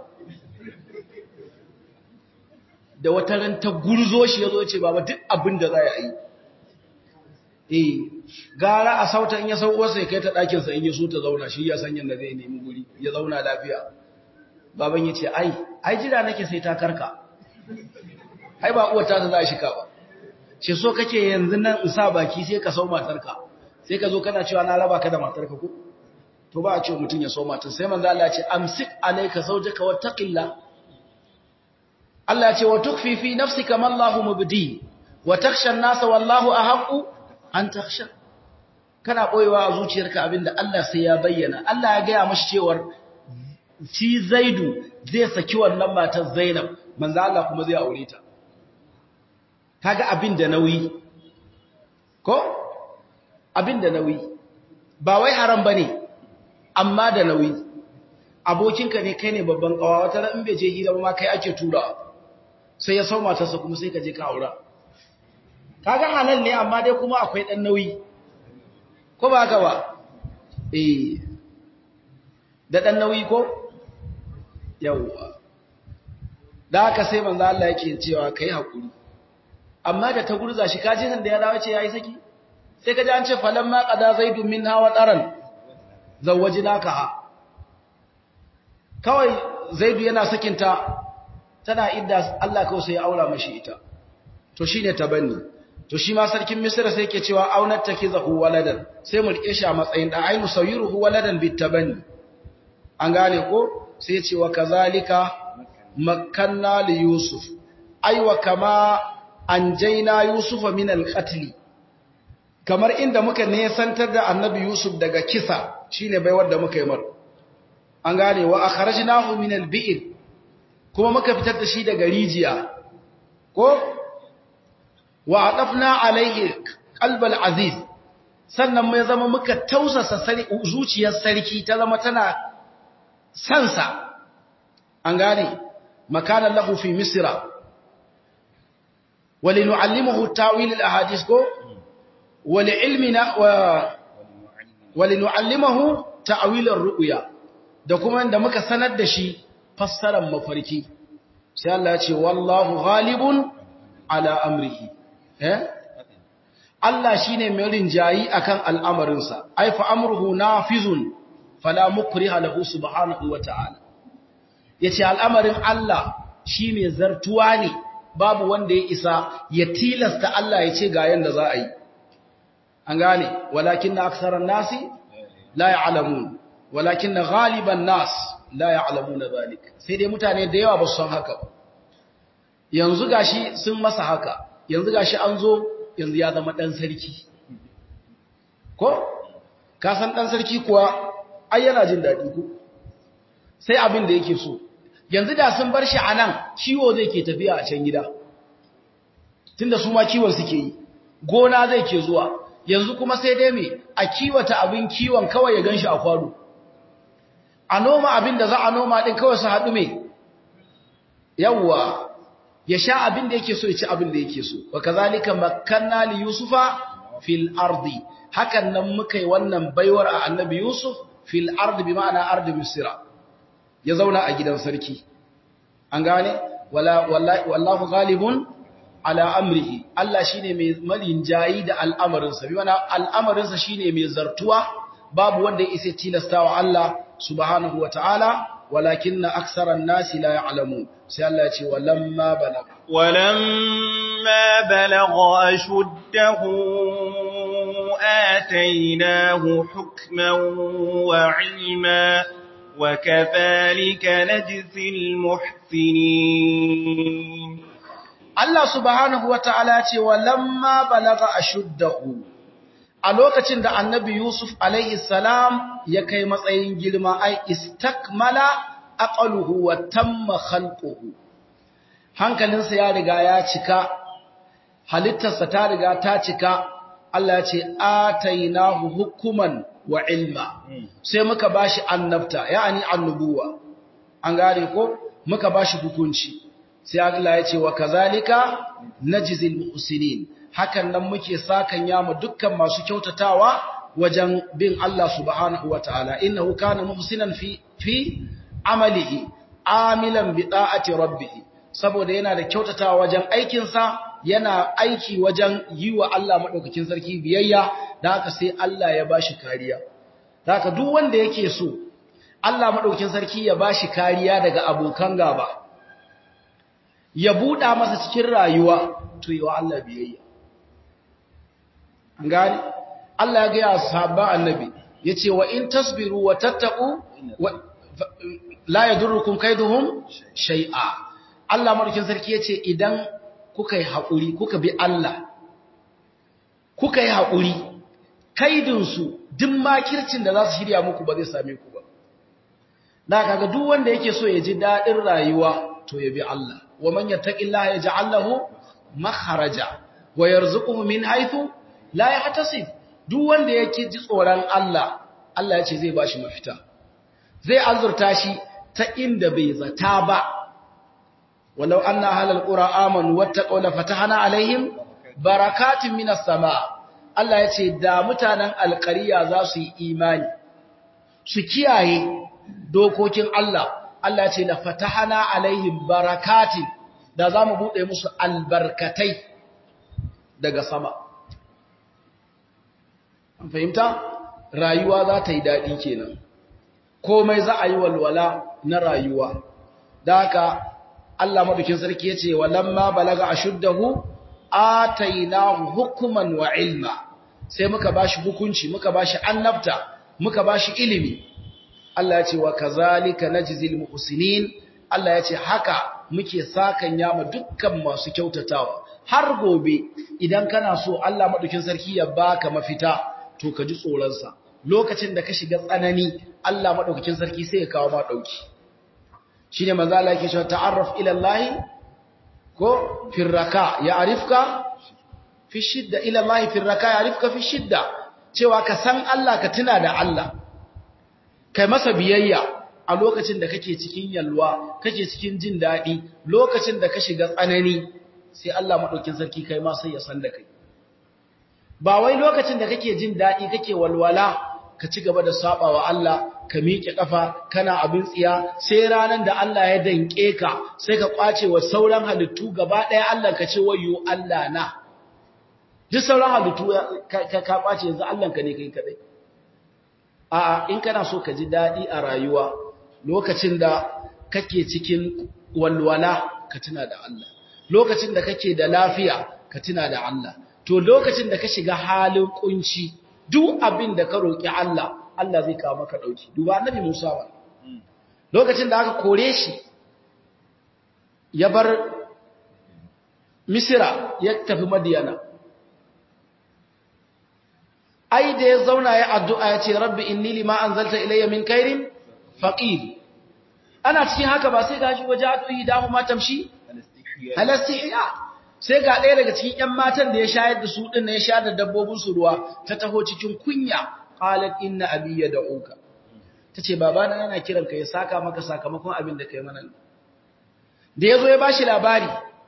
da wata ran ta gurzo shi yazo ce baba duk abin da za ya yi eh gara a sauta in ya sau uwarsa ya kai ta ɗakin sa in ya so ta zauna shi ya san yanda zai nemi guri ya zauna lafiya baban ya ce ai ai jira nake sai ta karka ai ba uwar ta za a shika ba ce so kake yanzu nan in sa baki sai ka sau matarka sai ka zo kana cewa na raba ka da matarka ko to ba a ce mutum ya sau matar sai manzo Allah ya ce amsik alayka zawjaka wattaqillah Allah ya ce wa tukfi fi nafsika ma Allahu mubdi wa takhsha an-nasa wallahu ahqqu an takhsha kana boyewa a zuciyarka abinda Allah sai ya bayyana Allah ya gaya mashi cewar shi Zaidu zai saki wannan matar Zainab manzo Allah kuma zai aure ta kaga abin da nauyi ko abin da nauyi ba wai haram bane amma da nauyi abokinka ne kai ne babban kawa wata ran in bai je hira ba ma kai ake tura sai ya sau matarsa kuma sai ka je ka aura kaga halal ne amma dai kuma akwai dan nauyi ko ba haka ba eh da dan nauyi ko yawwa da haka sai manzo Allah yake cewa kai hakuri amma da ta gurza shi kaji san da ya dawo ce yayi saki sai kaji an ce falamma qada zaidun minha wa taran zawwajnaka kawai zaidu yana sakinta tana idda Allah kawai sai ya aura mashi ita to shine tabanni to shi ma sarkin misra sai yake cewa aunat takizahu waladan sai mu rike shi a matsayin da ainu sawiruhu waladan bitabani an gane ko sai ya ce wa kazalika makkanna li yusuf aiwa kama anjaina yusufa min alqatl kamar inda muka nesantar da annabi yusuf daga kisa shine baiwar da muka yi mar an gane wa akhrajnahu min albi'r kuma muka fitar da shi daga rijiya ko wa adafna alaihi qalbal aziz sannan mai zama muka tausasa zuciyar sarki ta zama tana sansa an gane makanan lahu fi misra ولنعلمه تاويل الاحاديث كو ولعلمنا و ولنعلمه تاويل الرؤيا da kuma da muka sanar da shi fassarar mafarki sai Allah ya ce wallahu ghalibun ala amrihi eh Allah shine mai rinjayi akan al'amarinsa ai fa amruhu nafizun fala mukriha lahu subhanahu wata'ala yace al'amarin Allah shi mai zartuwa ne babu wanda ya isa ya tilasta Allah ya ce ga yanda za a yi an gane walakin na aksarar nasi la ya'lamun walakin na ghaliban nas la ya'lamuna zalik sai dai mutane da yawa ba su san haka yanzu gashi sun masa haka yanzu gashi an zo yanzu ya zama dan sarki ko ka san dan sarki kuwa ai yana jin dadi ko sai abin da yake so yanzu da sun bar shi a nan kiwo zai ke tafiya a can gida tunda su ma kiwon suke yi gona zai ke zuwa yanzu kuma sai dai me a kiwata abin kiwon kawai ya ganshi a kwano a noma abin da za a noma din kawai su haɗu me yawwa ya sha abin da yake so ya ci abin da yake so wa kazalika makkanna li yusufa fil ardi hakan nan muka yi wannan baiwar a annabi yusuf fil ardi bi ma'ana ardi misra ya zauna a gidan sarki an gane wallahu ghalibun ala amrihi Allah shine mai malinjayi da al'amarinsa bi mana al'amarinsa shine mai zartuwa babu wanda ya isa tilastawa Allah subhanahu wataala walakinna aktharan nasi la ya'lamun sai Allah ya ce walamma balag walamma balagha ashuddahu atainahu hukman wa 'ilma وكذلك نجزي المحسنين Allah subhanahu wa ta'ala ce wa lamma balaga ashuddahu a lokacin da annabi Yusuf alaihi salam ya kai matsayin girma ai istakmala aqaluhu wa tamma khalquhu hankalinsa ya riga ya cika halittarsa ta riga ta cika Allah ya ce atainahu hukuman wa ilma sai muka bashi annabta yani annubuwa an gane ko muka bashi hukunci sai Allah ya ce wa kazalika najzil muhsinin hakan nan muke sakan yamu dukkan masu kyautatawa wajen bin Allah subhanahu wataala innahu kana muhsinan fi fi amalihi amilan bi ta'ati rabbih saboda yana da kyautatawa wajen aikin sa yana aiki wajen yi wa Allah madaukakin sarki biyayya da haka sai Allah ya bashi kariya da haka duk wanda yake so Allah madaukakin sarki ya bashi kariya daga abokan gaba ya buɗa masa cikin rayuwa to yi wa Allah biyayya. An gani? Allah ya gaya sahabban annabi, ya ce wa in tasbiru wa tattaku la ya durrukun kaiduhun shai'a. Allah marukin sarki ya ce idan kuka yi haƙuri, kuka bi Allah, kuka yi haƙuri, kaidinsu duk makircin da za su shirya muku ba zai same ku ba. Na kaga duk wanda yake so ya ji daɗin rayuwa to ya bi Allah. ومن يتق الله يجعل له مخرجا ويرزقه من حيث لا يحتسب duk wanda yake ji tsoron Allah Allah ya ce zai bashi mafita zai azurta shi ta inda bai zata ba walau anna ahlal qura amanu wattaqaw la fatahna alaihim barakatin minas sama Allah ya ce da mutanen alqariya za su yi imani su kiyaye dokokin Allah Allah ce da fatahana alaihim barakatin da za mu buɗe musu albarkatai daga sama. An fahimta? Rayuwa za ta yi daɗi kenan. Komai za a yi walwala na rayuwa. Da haka Allah madukin sarki ya ce, Walamma balaga a shuddahu, atainahu hukman wa ilma sai muka bashi hukunci muka bashi annabta muka bashi ilimi Allah ya ce wa kazalika najzil muhsinin Allah ya ce haka muke sakan yama dukkan masu kyautatawa har gobe idan kana so Allah madaukin sarki ya baka mafita to ka ji tsoron sa lokacin da ka shiga tsanani Allah madaukakin sarki sai ya kawo ma dauki shine manzo Allah yake cewa ta'arraf ila Allah ko firraka ya arifka fi shidda ila Allah firraka ya arifka fi shidda cewa ka san Allah ka tuna da Allah kai masa biyayya a lokacin da kake cikin yalwa kake cikin jin daɗi lokacin da ka shiga tsanani sai Allah madaukin sarki kai ma sai ya san da kai ba wai lokacin da kake jin daɗi kake walwala ka ci gaba da sabawa Allah ka miƙe ƙafa kana abin tsiya sai ranar da Allah ya danƙe ka sai ka ƙwace wa sauran halittu gaba ɗaya Allah ka ce wayo Allah na duk sauran halittu ka ka ƙwace yanzu Allah ka ne kai kaɗai a'a in kana so ka ji daɗi a rayuwa lokacin da kake cikin walwala ka tuna da Allah lokacin da kake da lafiya ka tuna da Allah to lokacin da ka shiga halin kunci duk abin da ka roƙi Allah Allah zai kawo maka ɗauki. Duba annabi Musa ba. Lokacin da aka kore shi, ya bar Misira ya tafi Madiyana. Ai, da ya zauna ya addu'a ya ce, Rabbi, inni lima an zalta ilayya min kairin faƙir. Ana cikin haka ba sai gashi waje haɗoyi damu matamshi? Halastihiya. Sai ga ɗaya daga cikin ‘yan matan da ya shayar da su ɗin na ya sha da dabbobinsu ruwa ta taho cikin kunya. qalat inna abi yad'uka tace babana yana kiran ka ya saka maka sakamakon abin da kai mana da yazo ya bashi labari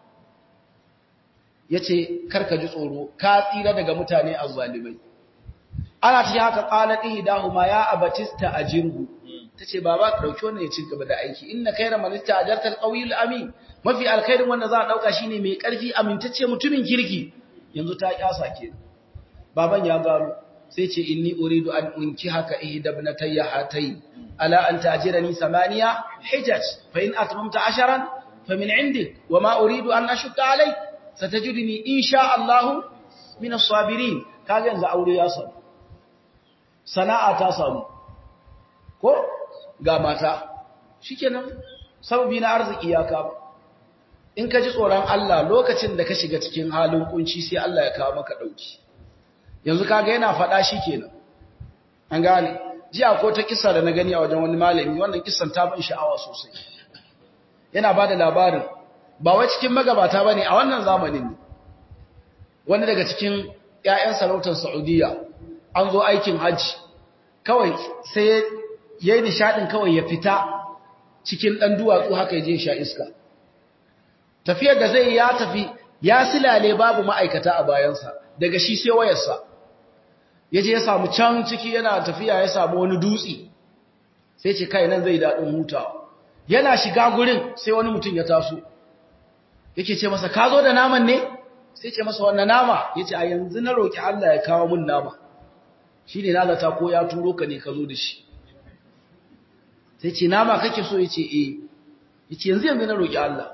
yace karka ji tsoro ka tsira daga mutane azzalimai ana ce haka qalat ihdahuma ya abatista ajirhu tace baba ka dauki wannan ya ci gaba da aiki inna khayra man istajarta alqawiyul amin mafi alkhairin wanda za a dauka shine mai karfi amintacce mutumin kirki yanzu ta kyasa ke baban ya gano sai ce inni uridu an unki haka ihdabnatayya hatayn ala an ta'jirani samaniya hijaj fa in atmamta asharan fa min indik wama uridu an ashukka alayk satajidni insha Allah min as-sabirin kaga yanzu aure ya samu sana'a ta samu ko ga mata shikenan sababi na arziki ya kama in ka ji tsoron Allah lokacin da ka shiga cikin halin kunci sai Allah ya kawo maka dauki yanzu kaga yana faɗa shi kenan an gane jiya ko ta kissa da na gani a wajen wani malami wannan kissan ta ban sha'awa sosai yana ba da labarin ba wai cikin magabata ba ne a wannan zamanin ne wani daga cikin 'ya'yan sarautar saudiya an zo aikin hajji kawai sai ya yi nishaɗin kawai ya fita cikin ɗan duwatsu haka ya je sha iska tafiyar da zai ya tafi ya silale babu ma'aikata a bayansa daga shi sai wayarsa ya je ya samu can ciki yana tafiya ya samu wani dutse sai ce kai nan zai daɗin hutawa yana shiga gurin sai wani mutum ya taso yake ce masa ka zo da naman ne sai ce masa wannan nama ya ce a yanzu na roƙi Allah ya kawo mun nama shi ne nalata ko ya turo ka ne ka zo da shi sai ce nama kake so ya ce eh ya ce yanzu yanzu na roƙi Allah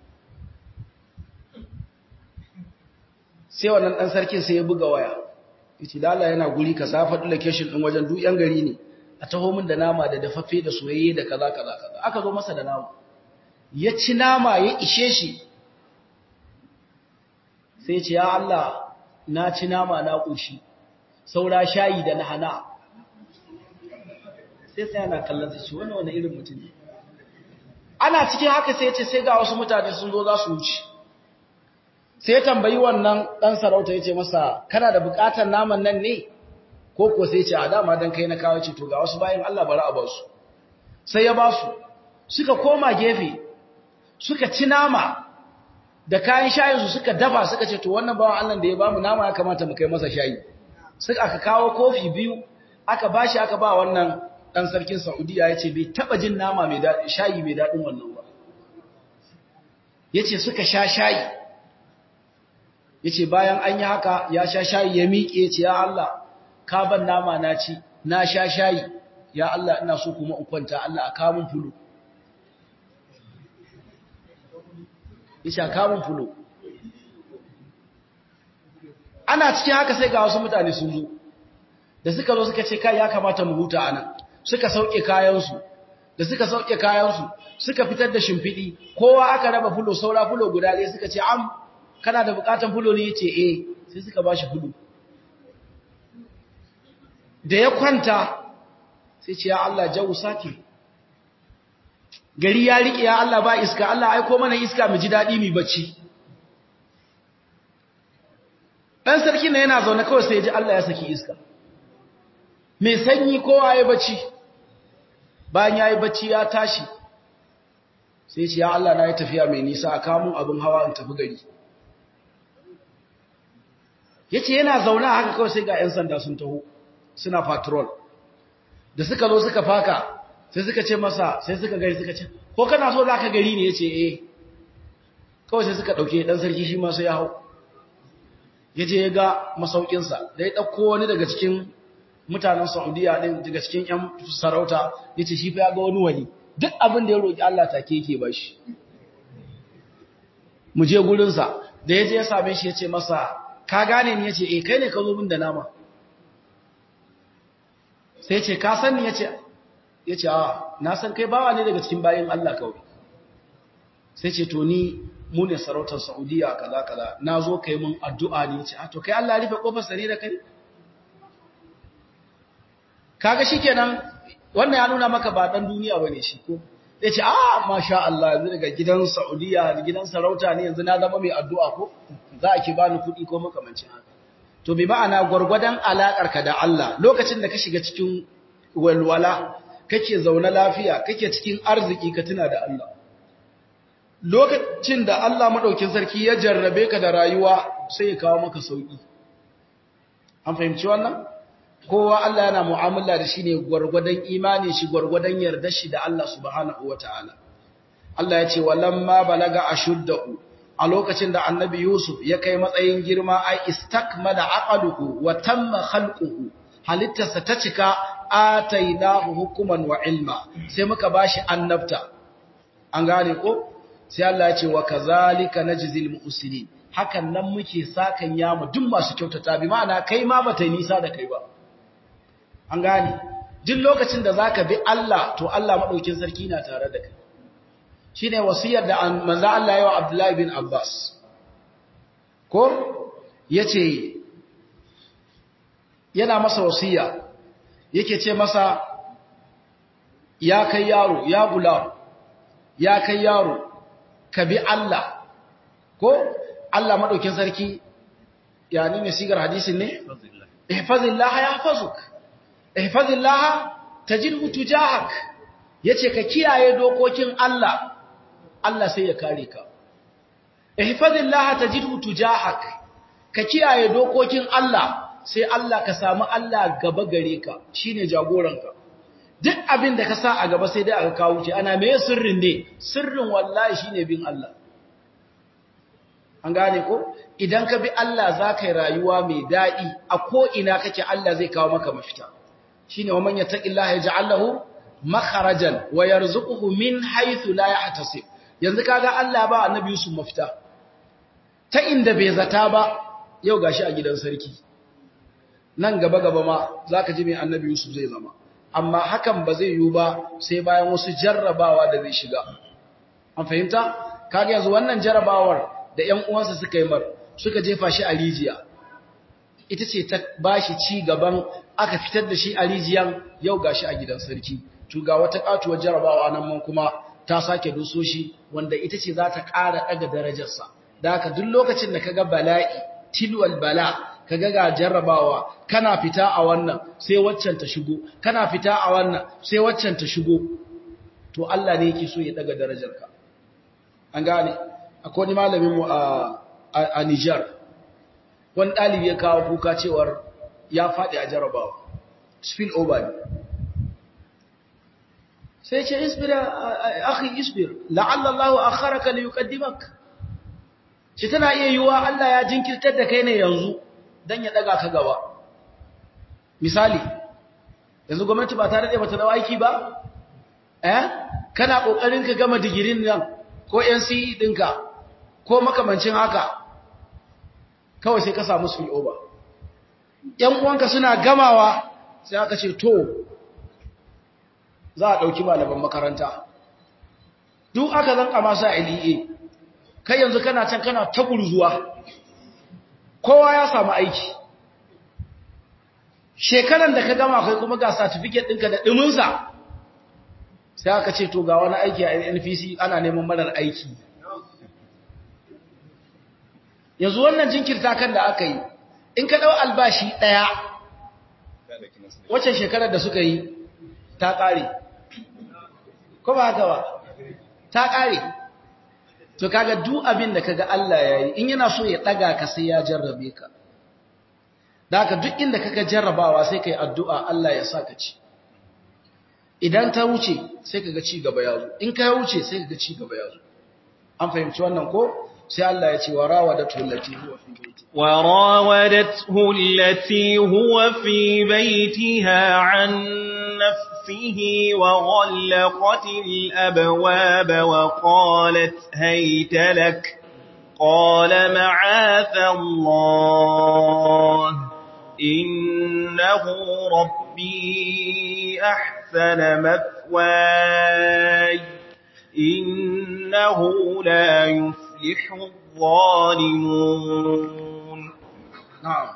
sai wannan ɗan sarkin sai ya buga waya yace da Allah yana guri ka sa faɗi location ɗin wajen duk yan gari ne a taho min da nama da dafaffe da soyayye da kaza kaza kaza aka zo masa da nama ya ci nama ya ishe shi sai ce ya Allah na ci nama na ƙoshi saura shayi da nahana sai sai yana kallon sai wannan wani irin mutum ne ana cikin haka sai ya ce sai ga wasu mutane sun zo za su wuce sai ya tambayi wannan ɗan sarauta ya ce masa kana da buƙatar naman nan ne ko ko sai ce a dama don kai na kawo ce to ga wasu bayan Allah bari a basu sai ya basu suka koma gefe suka ci nama da kayan shayinsu suka dafa suka ce to wannan bawan Allah da ya bamu nama ya kamata mu kai masa shayi suka aka kawo kofi biyu aka bashi aka ba wannan ɗan sarkin Saudiya ya ce bai taɓa jin nama mai daɗi shayi mai daɗin wannan ba ya ce suka sha shayi yace bayan an yi haka ya sha shayi ya miƙe yace ya Allah ka ban nama na ci na sha shayi ya Allah ina so kuma in kwanta Allah a kamun fulo yace a kamun fulo ana cikin haka sai ga wasu mutane sun zo da suka zo suka ce kai ya kamata mu huta anan suka sauke kayansu da suka sauke kayansu suka fitar da shimfiɗi kowa aka raba fulo saura fulo guda ɗaya suka ce am kana da bukatan fulo ne yace eh sai suka bashi fulo da ya kwanta sai ce ya Allah jawu sake gari ya riƙe ya Allah ba iska Allah aiko mana iska mu ji daɗi mu bacci ɗan sarki na yana zaune kawai sai ya ji Allah ya saki iska mai sanyi kowa ya bacci bayan ya yi bacci ya tashi sai ce ya Allah na yi tafiya mai nisa a kamun abin hawa in tafi gari ya ce yana zaune haka kawai sai ga 'yan sanda sun taho suna patrol da suka zo suka faka sai suka ce masa sai suka gari suka ce ko kana so za ka gari ne ya ce eh kawai sai suka ɗauke ɗan sarki shi masu ya hau ya je ya ga masaukinsa da ya ɗauko wani daga cikin mutanen saudiya ɗin daga cikin 'yan sarauta ya ce shi fa ya ga wani wani duk abin da ya roƙi Allah take yake ba shi mu je gurinsa da ya je ya same shi ya ce masa ka gane ni ya ce eh kai ne ka zo min da nama sai ce ka san ni ya ce ya ce a na san kai bawa ne daga cikin bayan Allah kawai sai ce to ni mu ne sarautar saudiya kaza kaza na zo kai mun addu'a ne ya ce a to kai Allah ya rufe kofar sare da kai kaga shikenan wannan ya nuna maka ba dan duniya bane shi ko ya ce a masha Allah yanzu daga gidan saudiya da gidan sarauta ne yanzu na zama mai addu'a ko za a ki bani kuɗi ko makamancin haka to bi ma'ana gwargwadon alaƙarka da Allah lokacin da ka shiga cikin walwala kake zaune lafiya kake cikin arziki ka tuna da Allah lokacin da Allah madaukin sarki ya jarrabe ka da rayuwa sai ya kawo maka sauki an fahimci wannan kowa Allah yana mu'amala da shi ne gwargwadon imani shi gwargwadon yarda shi da Allah subhanahu wataala Allah ya ce walamma balaga ashuddahu a lokacin da annabi Yusuf ya kai matsayin girma ai istakmala aqaluhu wa tamma khalquhu halittarsa ta cika atainahu hukuman wa ilma sai muka bashi annabta an gane ko sai Allah ya ce wa kazalika najzil muhsinin hakan nan muke sakan yamu duk masu kyautata bi ma'ana kai ma bata nisa da kai ba an gane duk lokacin da zaka bi Allah to Allah madaukin sarki na tare da kai shi ne wasiyar da manzo Allah yawa Abdullahi bin Abbas ko ya ce yana masa wasiya yake ce masa ya kai yaro ya gula ya kai yaro ka bi Allah ko Allah maɗaukin sarki ya ne sigar hadisin ne? ihfazillah ya hafazuk ihfazillah tajidhu tujahak yace ka kiyaye dokokin Allah Allah sai ya kare ka. Ihfazillaha tajidhu tujahak. Ka kiyaye dokokin Allah sai Allah ka samu Allah gaba gare ka, shine jagoranka. Duk abin da ka sa a gaba sai dai aka kawo ki ana meye sirrin ne? Sirrin wallahi shine bin Allah. An gane ko? Idan ka bi Allah za ka yi rayuwa mai daɗi a ko ina kake Allah zai kawo maka mafita. Shine wa man yattaqillaha yaj'al lahu makharajan wa yarzuquhu min haythu la yahtasib. yanzu kaga Allah ba annabi Yusuf mafita ta inda bai zata ba yau gashi a gidan sarki nan gaba gaba ma zaka ji mai annabi Yusuf zai zama amma hakan ba zai yiwu ba sai bayan wasu jarrabawa da zai shiga an fahimta kaga yanzu wannan jarrabawar da ƴan uwansa suka yi mar suka jefa shi a rijiya ita ce ta bashi ci gaban aka fitar da shi a rijiyan yau gashi a gidan sarki to ga wata katuwar jarrabawa nan man kuma ta sake doso shi wanda ita ce za ta ƙara ɗaga darajarsa da haka duk lokacin da kaga bala'i tilwal bala kaga ga jarrabawa kana fita a wannan sai waccan ta shigo kana fita a wannan sai waccan ta shigo to Allah ne yake so ya ɗaga darajarka an gane akwai wani malamin mu a a Niger wani ɗalibi ya kawo kuka cewar ya faɗi a jarrabawa spill over ne sai ce isbir akhi isbir la'alla Allah akharaka li yuqaddimak shi tana iya yiwa Allah ya jinkirtar da kai ne yanzu dan ya daga ka gaba misali yanzu gwamnati ba ta rade bata dawo aiki ba eh kana kokarin ka gama digirin nan ko NCE dinka ko makamancin haka kawai sai ka samu su over ‘yan uwanka suna gamawa sai aka ce to za a ɗauki malaman makaranta duk aka zanka masu a LEA kai yanzu kana can kana ta zuwa kowa ya samu aiki shekaran da ka gama kai kuma ga certificate ɗinka da ɗiminsa sai aka ce to ga wani aiki a NPC ana neman marar aiki yanzu wannan jinkirta kan da aka yi in ka ɗau albashi ɗaya wacce shekarar da suka yi ta ƙare ko ba haka ba ta ƙare to kaga duk abin da kaga Allah ya yi in yana so ya ɗaga ka sai ya jarrabe ka da haka duk inda kaga jarrabawa sai ka yi addu'a Allah ya sa ka ci idan ta wuce sai kaga ci gaba ya zo in ka wuce sai kaga ci gaba ya zo an fahimci wannan ko sai Allah ya ce wa rawadatu allati huwa fi baiti wa rawadatu allati huwa fi baitiha an nafsihi wa ghallaqat al-abwab wa qalat hayta lak qala ma'atha Allah innahu rabbi ahsana mathwaya innahu la yuflihu يفلح الظالمون نعم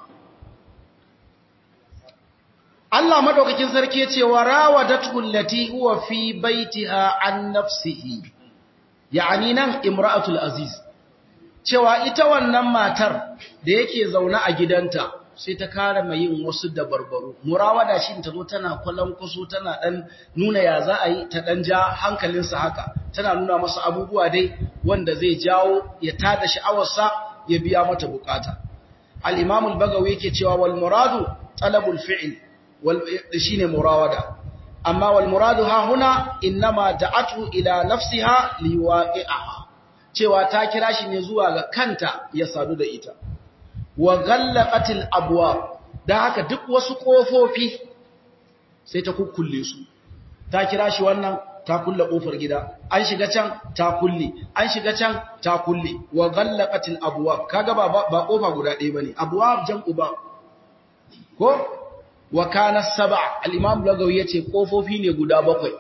Allah madaukakin sarki yace wa rawadatu allati huwa fi baitiha an nafsihi yani nan imra'atul aziz cewa ita wannan matar da yake zaune a gidanta sai ta kare mai yin wasu dabarbaru murawada shi ta zo tana kwallon kusu tana dan nuna ya za a yi ta dan ja hankalinsa haka tana nuna masa abubuwa dai wanda zai jawo ya tada sha'awarsa ya biya mata bukata al-imam al-bagawi yake cewa wal muradu talabul fi'l wal shine murawada amma wal muradu ha huna inma da'atu ila nafsiha liwaqi'aha cewa ta kira shi ne zuwa ga kanta ya sadu da ita wa ghallaqatil abwab da haka duk wasu kofofi sai ta kukkulle su ta kira shi wannan ta kulle kofar gida an shiga can ta kulle an shiga can ta kulle wa ghallaqatil abwab kaga ba ba kofa guda ɗaya bane abwab jam'u ba ko wa kana sab'a al-imam lagawi yace kofofi ne guda bakwai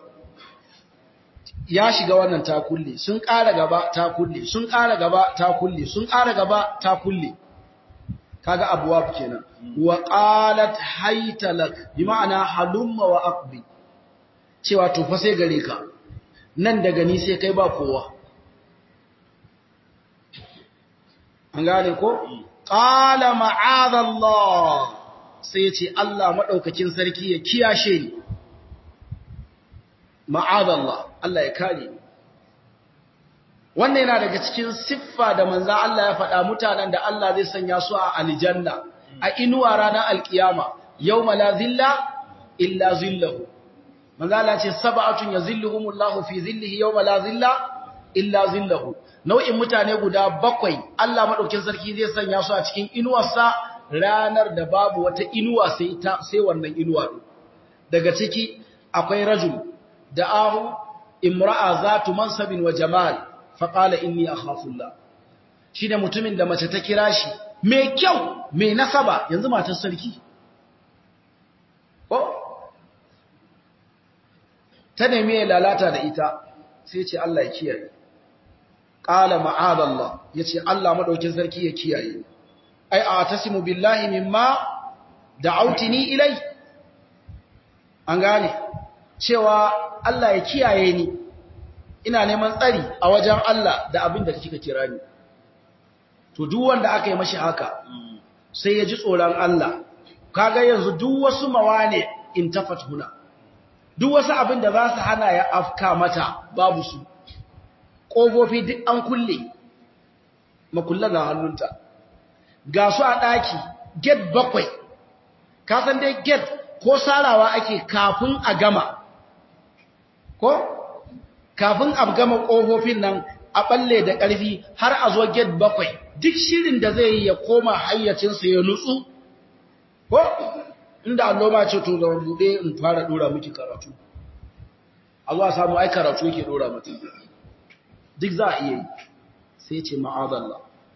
ya shiga wannan ta kulle sun ƙara gaba ta kulle sun ƙara gaba ta kulle sun ƙara gaba ta kulle kaga abwab kenan wa qalat haytalak bi ma'ana halumma wa aqbi cewa to fa sai gare ka nan daga ni sai kai ba kowa an gane ko qala ma'adallah sai ce Allah madaukakin sarki ya kiyashe ni ma'adallah Allah ya kare ni wannan yana daga cikin siffa da manzan Allah ya faɗa mutanen da Allah zai sanya su a aljanna a inuwa ranar alkiyama yau la zilla illa zillahu manzan Allah ce saba'atun ya zilluhumullahu fi zillihi yau la zilla illa zillahu nau'in mutane guda bakwai Allah maɗaukin sarki zai sanya su a cikin inuwarsa ranar da babu wata inuwa sai ta sai wannan inuwa daga ciki akwai rajul da ahu imra'a zatu mansabin wa jamal faƙala inni a hafullah shi ne mutumin da mace ta kira shi mai kyau mai nasaba yanzu matar sarki ko ta nemi ya lalata da ita sai ce Allah ya kiyaye ƙala ma'adallah ya ce Allah maɗaukin sarki ya kiyaye ai a tasimu billahi mimma da autini ilai an gane cewa Allah ya kiyaye ni ina neman tsari a wajen Allah da abin da kika kira ni to duk wanda aka yi mashi haka sai ya ji tsoron Allah kaga yanzu duk wasu mawane in tafat huna duk wasu abin da za su hana ya afka mata babu su ƙofofi duk an kulle makulla na hannunta ga su a ɗaki get bakwai ka san dai get ko sarawa ake kafin a gama ko kafin a gama ƙofofin nan a ɓalle da ƙarfi har a zo get bakwai duk shirin da zai yi ya koma hayyacinsa ya nutsu ko inda alloma ce to da buɗe in fara ɗora miki karatu a zuwa samu ai karatu yake ɗora mutum duk za a iya yi sai ce ma'adallah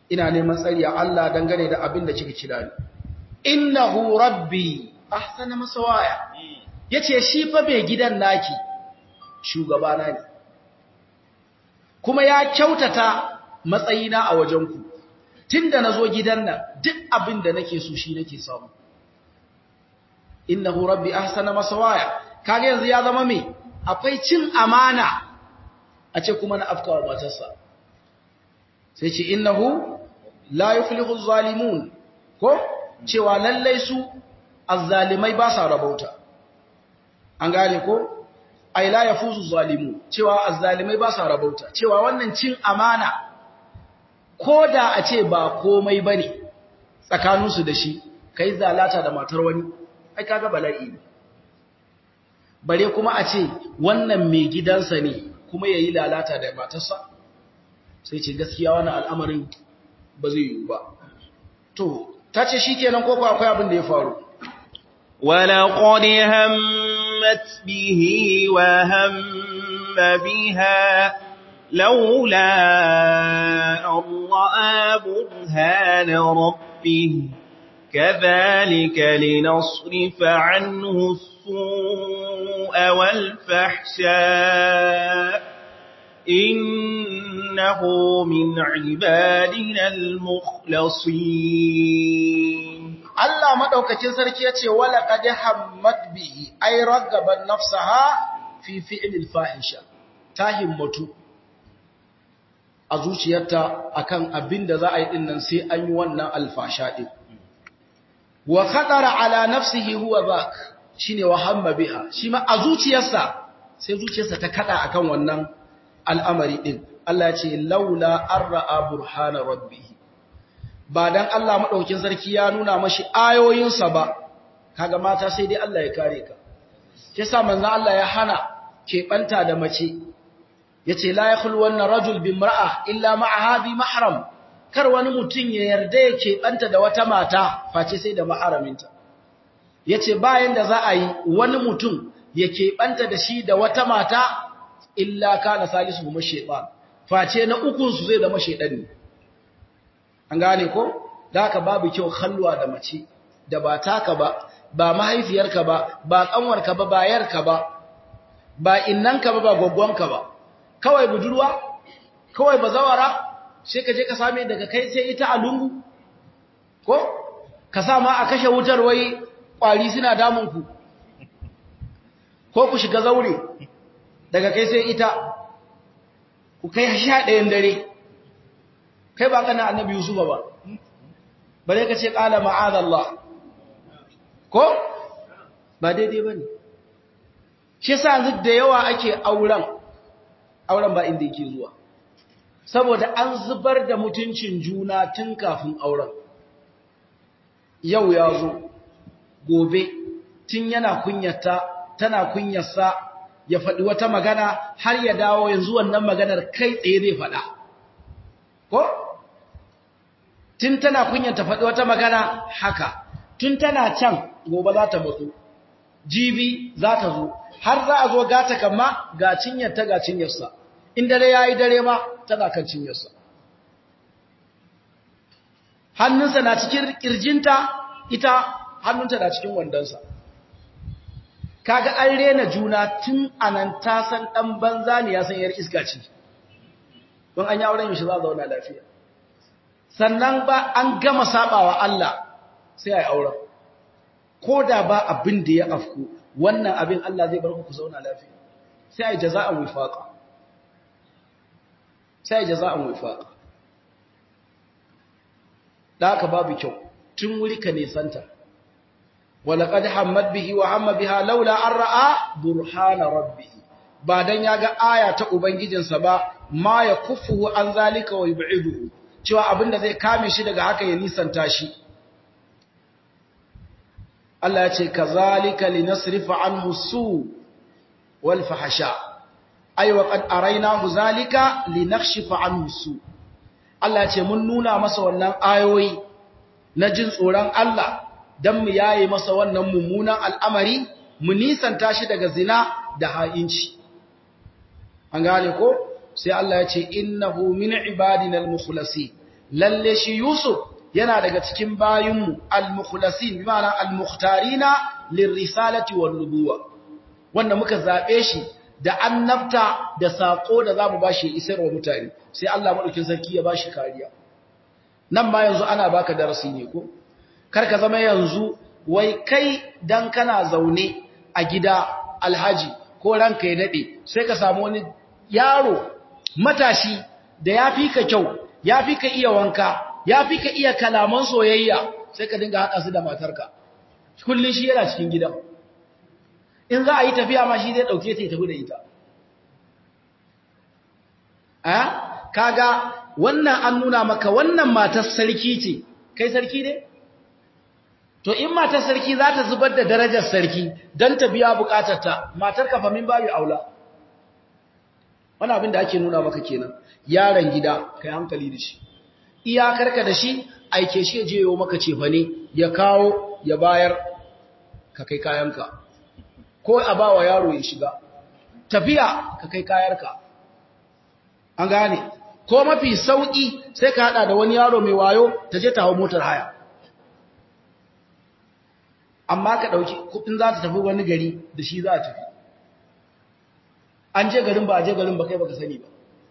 ina neman tsari a Allah dangane da abin da kika kira ni innahu rabbi ahsana masawaya yace shi fa bai gidan naki shugabana ne kuma ya kyautata matsayina a wajenku tunda nazo gidan nan duk abin da nake so shi nake samu innahu rabbi ahsana masawaya kage yanzu ya zama me akwai cin amana a ce kuma na afkawa matarsa sai ce innahu la yuflihu zalimun ko cewa lallai su azzalimai ba sa rabauta an gane ko ai la yafuzu zalimu cewa azzalimai ba sa rabauta cewa wannan cin amana koda a ce ba komai bane tsakaninsu da shi kai zalata da matar wani ai kaga bala'i ne bare kuma a ce wannan mai gidansa ne kuma yayi lalata da matarsa sai ce gaskiya wannan al'amarin ba zai yi ba to tace shikenan ko akwai abin da ya faru ولقد همت به وهم بها لولا أن رأى برهان ربه كذلك لنصرف عنه السوء والفحشاء إنه من عبادنا المخلصين Allah madaukakin sarki yace wala qad hammat bihi ay ragaban nafsaha fi fi'lil fahisha ta himmatu a zuciyarta akan abinda za a yi dinnan sai an yi wannan alfasha din wa khadara ala nafsihi huwa zak shine wa hamma biha shi ma a zuciyarsa sai zuciyarsa ta kada akan wannan al'amari din Allah ya ce laula arra burhana rabbih ba dan Allah madaukin sarki ya nuna mashi ayoyinsa ba kaga mata sai dai Allah ya kare ka yasa manzo Allah ya hana keɓanta da mace yace la yakhlu wanna rajul bimra'a illa ma'a hadhi mahram kar wani mutum ya yarda ya keɓanta da wata mata face sai da maharaminta yace bayan da za a yi wani mutum ya keɓanta da shi da wata mata illa kana salisu kuma shaytan face na ukun su zai zama shaydan ne an gane ko da haka babu kyau halwa da mace da ba taka ba ba mahaifiyarka ba ba kanwarka ba ba yarka ba ba innanka ba ba gwaggwanka ba kawai budurwa kawai bazawara sai ka je ka same daga kai sai ita a lungu ko ka sa ma a kashe wutar wai kwari suna damun ku ko ku shiga zaure daga kai sai ita ku kai sha ɗayan dare kai ba kana annabi yusufa ba bare ka ce qala ma'adallah ko ba daidai bane shi yasa yanzu da yawa ake auren auren ba inda yake zuwa saboda an zubar da mutuncin juna tun kafin auren yau ya zo gobe tun yana kunyata tana kunyarsa ya faɗi wata magana har ya dawo yanzu wannan maganar kai tsaye zai faɗa ko tun tana kunyata faɗi wata magana haka tun tana can gobe za ta mutu jibi za ta zo har za a zo gata kama ga cinyarta ga cinyarsa in dare ya yi dare ma tana kan cinyarsa hannunsa na cikin ƙirjinta ita hannunta na cikin wandonsa kaga an rena juna tun anan ta san ɗan banza ne ya san yar iska ce don an yi auren yaushe za a zauna lafiya sannan ba an gama sabawa Allah sai a yi auren ko da ba abin da ya afku wannan abin Allah zai bar ku zauna lafiya sai a yi jaza'an wifaqa sai a yi jaza'an wifaqa da haka babu kyau tun wuri ka nesanta walaqad hammat bihi wa hamma biha laula an ra'a burhana rabbih ba dan yaga aya ta ubangijinsa ba ma yakuffu an zalika wa yub'iduhu cewa abinda zai kame shi daga haka ya nisanta shi Allah ya ce kazalika linasrifa anhu su wal fahsha ay wa qad araynahu zalika linakhshifa anhu su Allah ya ce mun nuna masa wannan ayoyi na jin tsoron Allah dan mu yaye masa wannan mummunan al'amari mu nisanta shi daga zina da ha'inci an gane ko sai Allah ya ce innahu min ibadina al-mukhlasin lalle shi Yusuf yana daga cikin bayinmu al-mukhlasin bi ma'ana al-mukhtarina lirrisalati wan nubuwa wanda muka zabe shi da annabta da sako da zamu bashi isar wa mutane sai Allah madaukin sarki ya bashi kariya nan ma yanzu ana baka darasi ne ko kar ka zama yanzu wai kai dan kana zaune a gida alhaji ko ranka ya dade sai ka samu wani yaro matashi da yafi ka kyau yafi ka iya wanka yafi ka iya kalaman soyayya sai ka dinga hada su da matarka kullun shi yana cikin gidan in za a yi tafiya ma shi zai dauke ta ya tafi da ita a kaga wannan an nuna maka wannan matar sarki ce kai sarki ne to in matar sarki za ta zubar da darajar sarki don ta biya bukatarta matar kafa min babu aula wani abin da ake nuna maka kenan yaron gida kai hankali da shi iyakarka da shi aike shi je yau maka cefa ne ya kawo ya bayar ka kai kayanka ko a ba wa yaro ya shiga tafiya ka kai kayarka an gane ko mafi sauƙi sai ka haɗa da wani yaro mai wayo ta je ta hau motar haya amma ka ɗauki kuɗin za ta tafi wani gari da shi za a tafi an je garin ba a je garin ba kai baka sani ba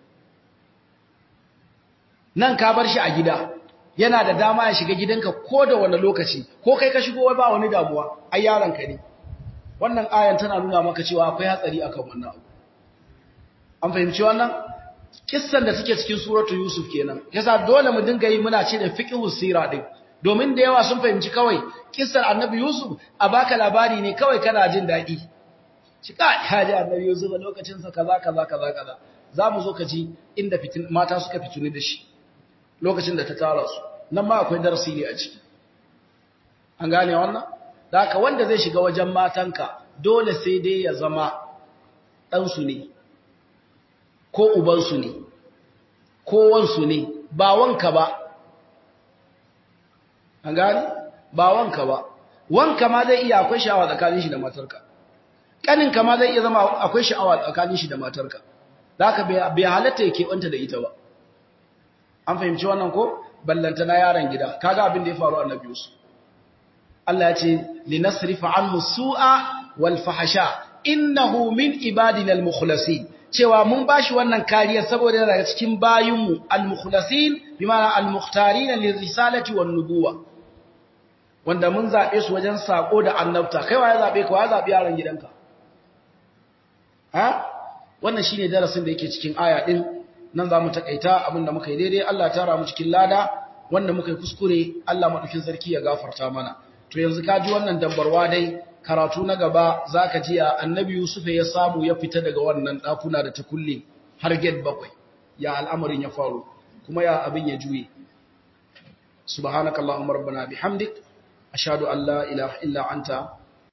nan ka bar shi a gida yana da dama ya shiga gidanka ko da wani lokaci ko kai ka shigo ba wani damuwa ai yaron ka ne wannan ayan tana nuna maka cewa akwai hatsari akan wannan abu an fahimci wannan kissan da take cikin suratu yusuf kenan yasa dole mu dinga yi muna ce da fiqhus sira din domin da yawa sun fahimci kawai kissar annabi yusuf a baka labari ne kawai kana jin dadi shi ka haji annabi yusuf lokacin sa kaza kaza kaza kaza zamu zo ka ji inda fitin mata suka fituni da shi lokacin da ta tara su nan ma akwai darasi ne a ciki an gane wannan da haka wanda zai shiga wajen matanka dole sai dai ya zama ɗansu ne ko ubansu ne ko wansu ne ba wanka ba an gani ba wanka ba wanka ma zai iya akwai sha'awa tsakanin shi da matarka ƙaninka ma zai iya zama akwai sha'awa tsakanin shi da matarka da haka bai halatta ya keɓanta da ita ba an fahimci wannan ko ballanta na yaron gida kaga abin da ya faru annabi Yusuf Allah ya ce linasrifa anhu su'a wal fahsha innahu min ibadina al mukhlasin cewa mun bashi wannan kariya saboda daga cikin bayinmu al-mukhlasin bimana al-mukhtarin lirisalati wan nubuwa wanda mun zabe su wajen sako da annabta kai waye zabe ka waye zabe yaron gidanka ha wannan shine darasin da yake cikin aya din nan zamu takaita abinda muka yi daidai Allah tara mu cikin lada wanda muka yi kuskure Allah madaukin sarki ya gafarta mana to yanzu ka ji wannan dambarwa dai karatu na gaba za ka ji annabi Yusuf ya samu ya fita daga wannan ɗakuna da ta kulle har gate bakwai ya al'amarin ya faru kuma ya abin ya juye subhanakallahumma rabbana bihamdik ashhadu an la ilaha illa anta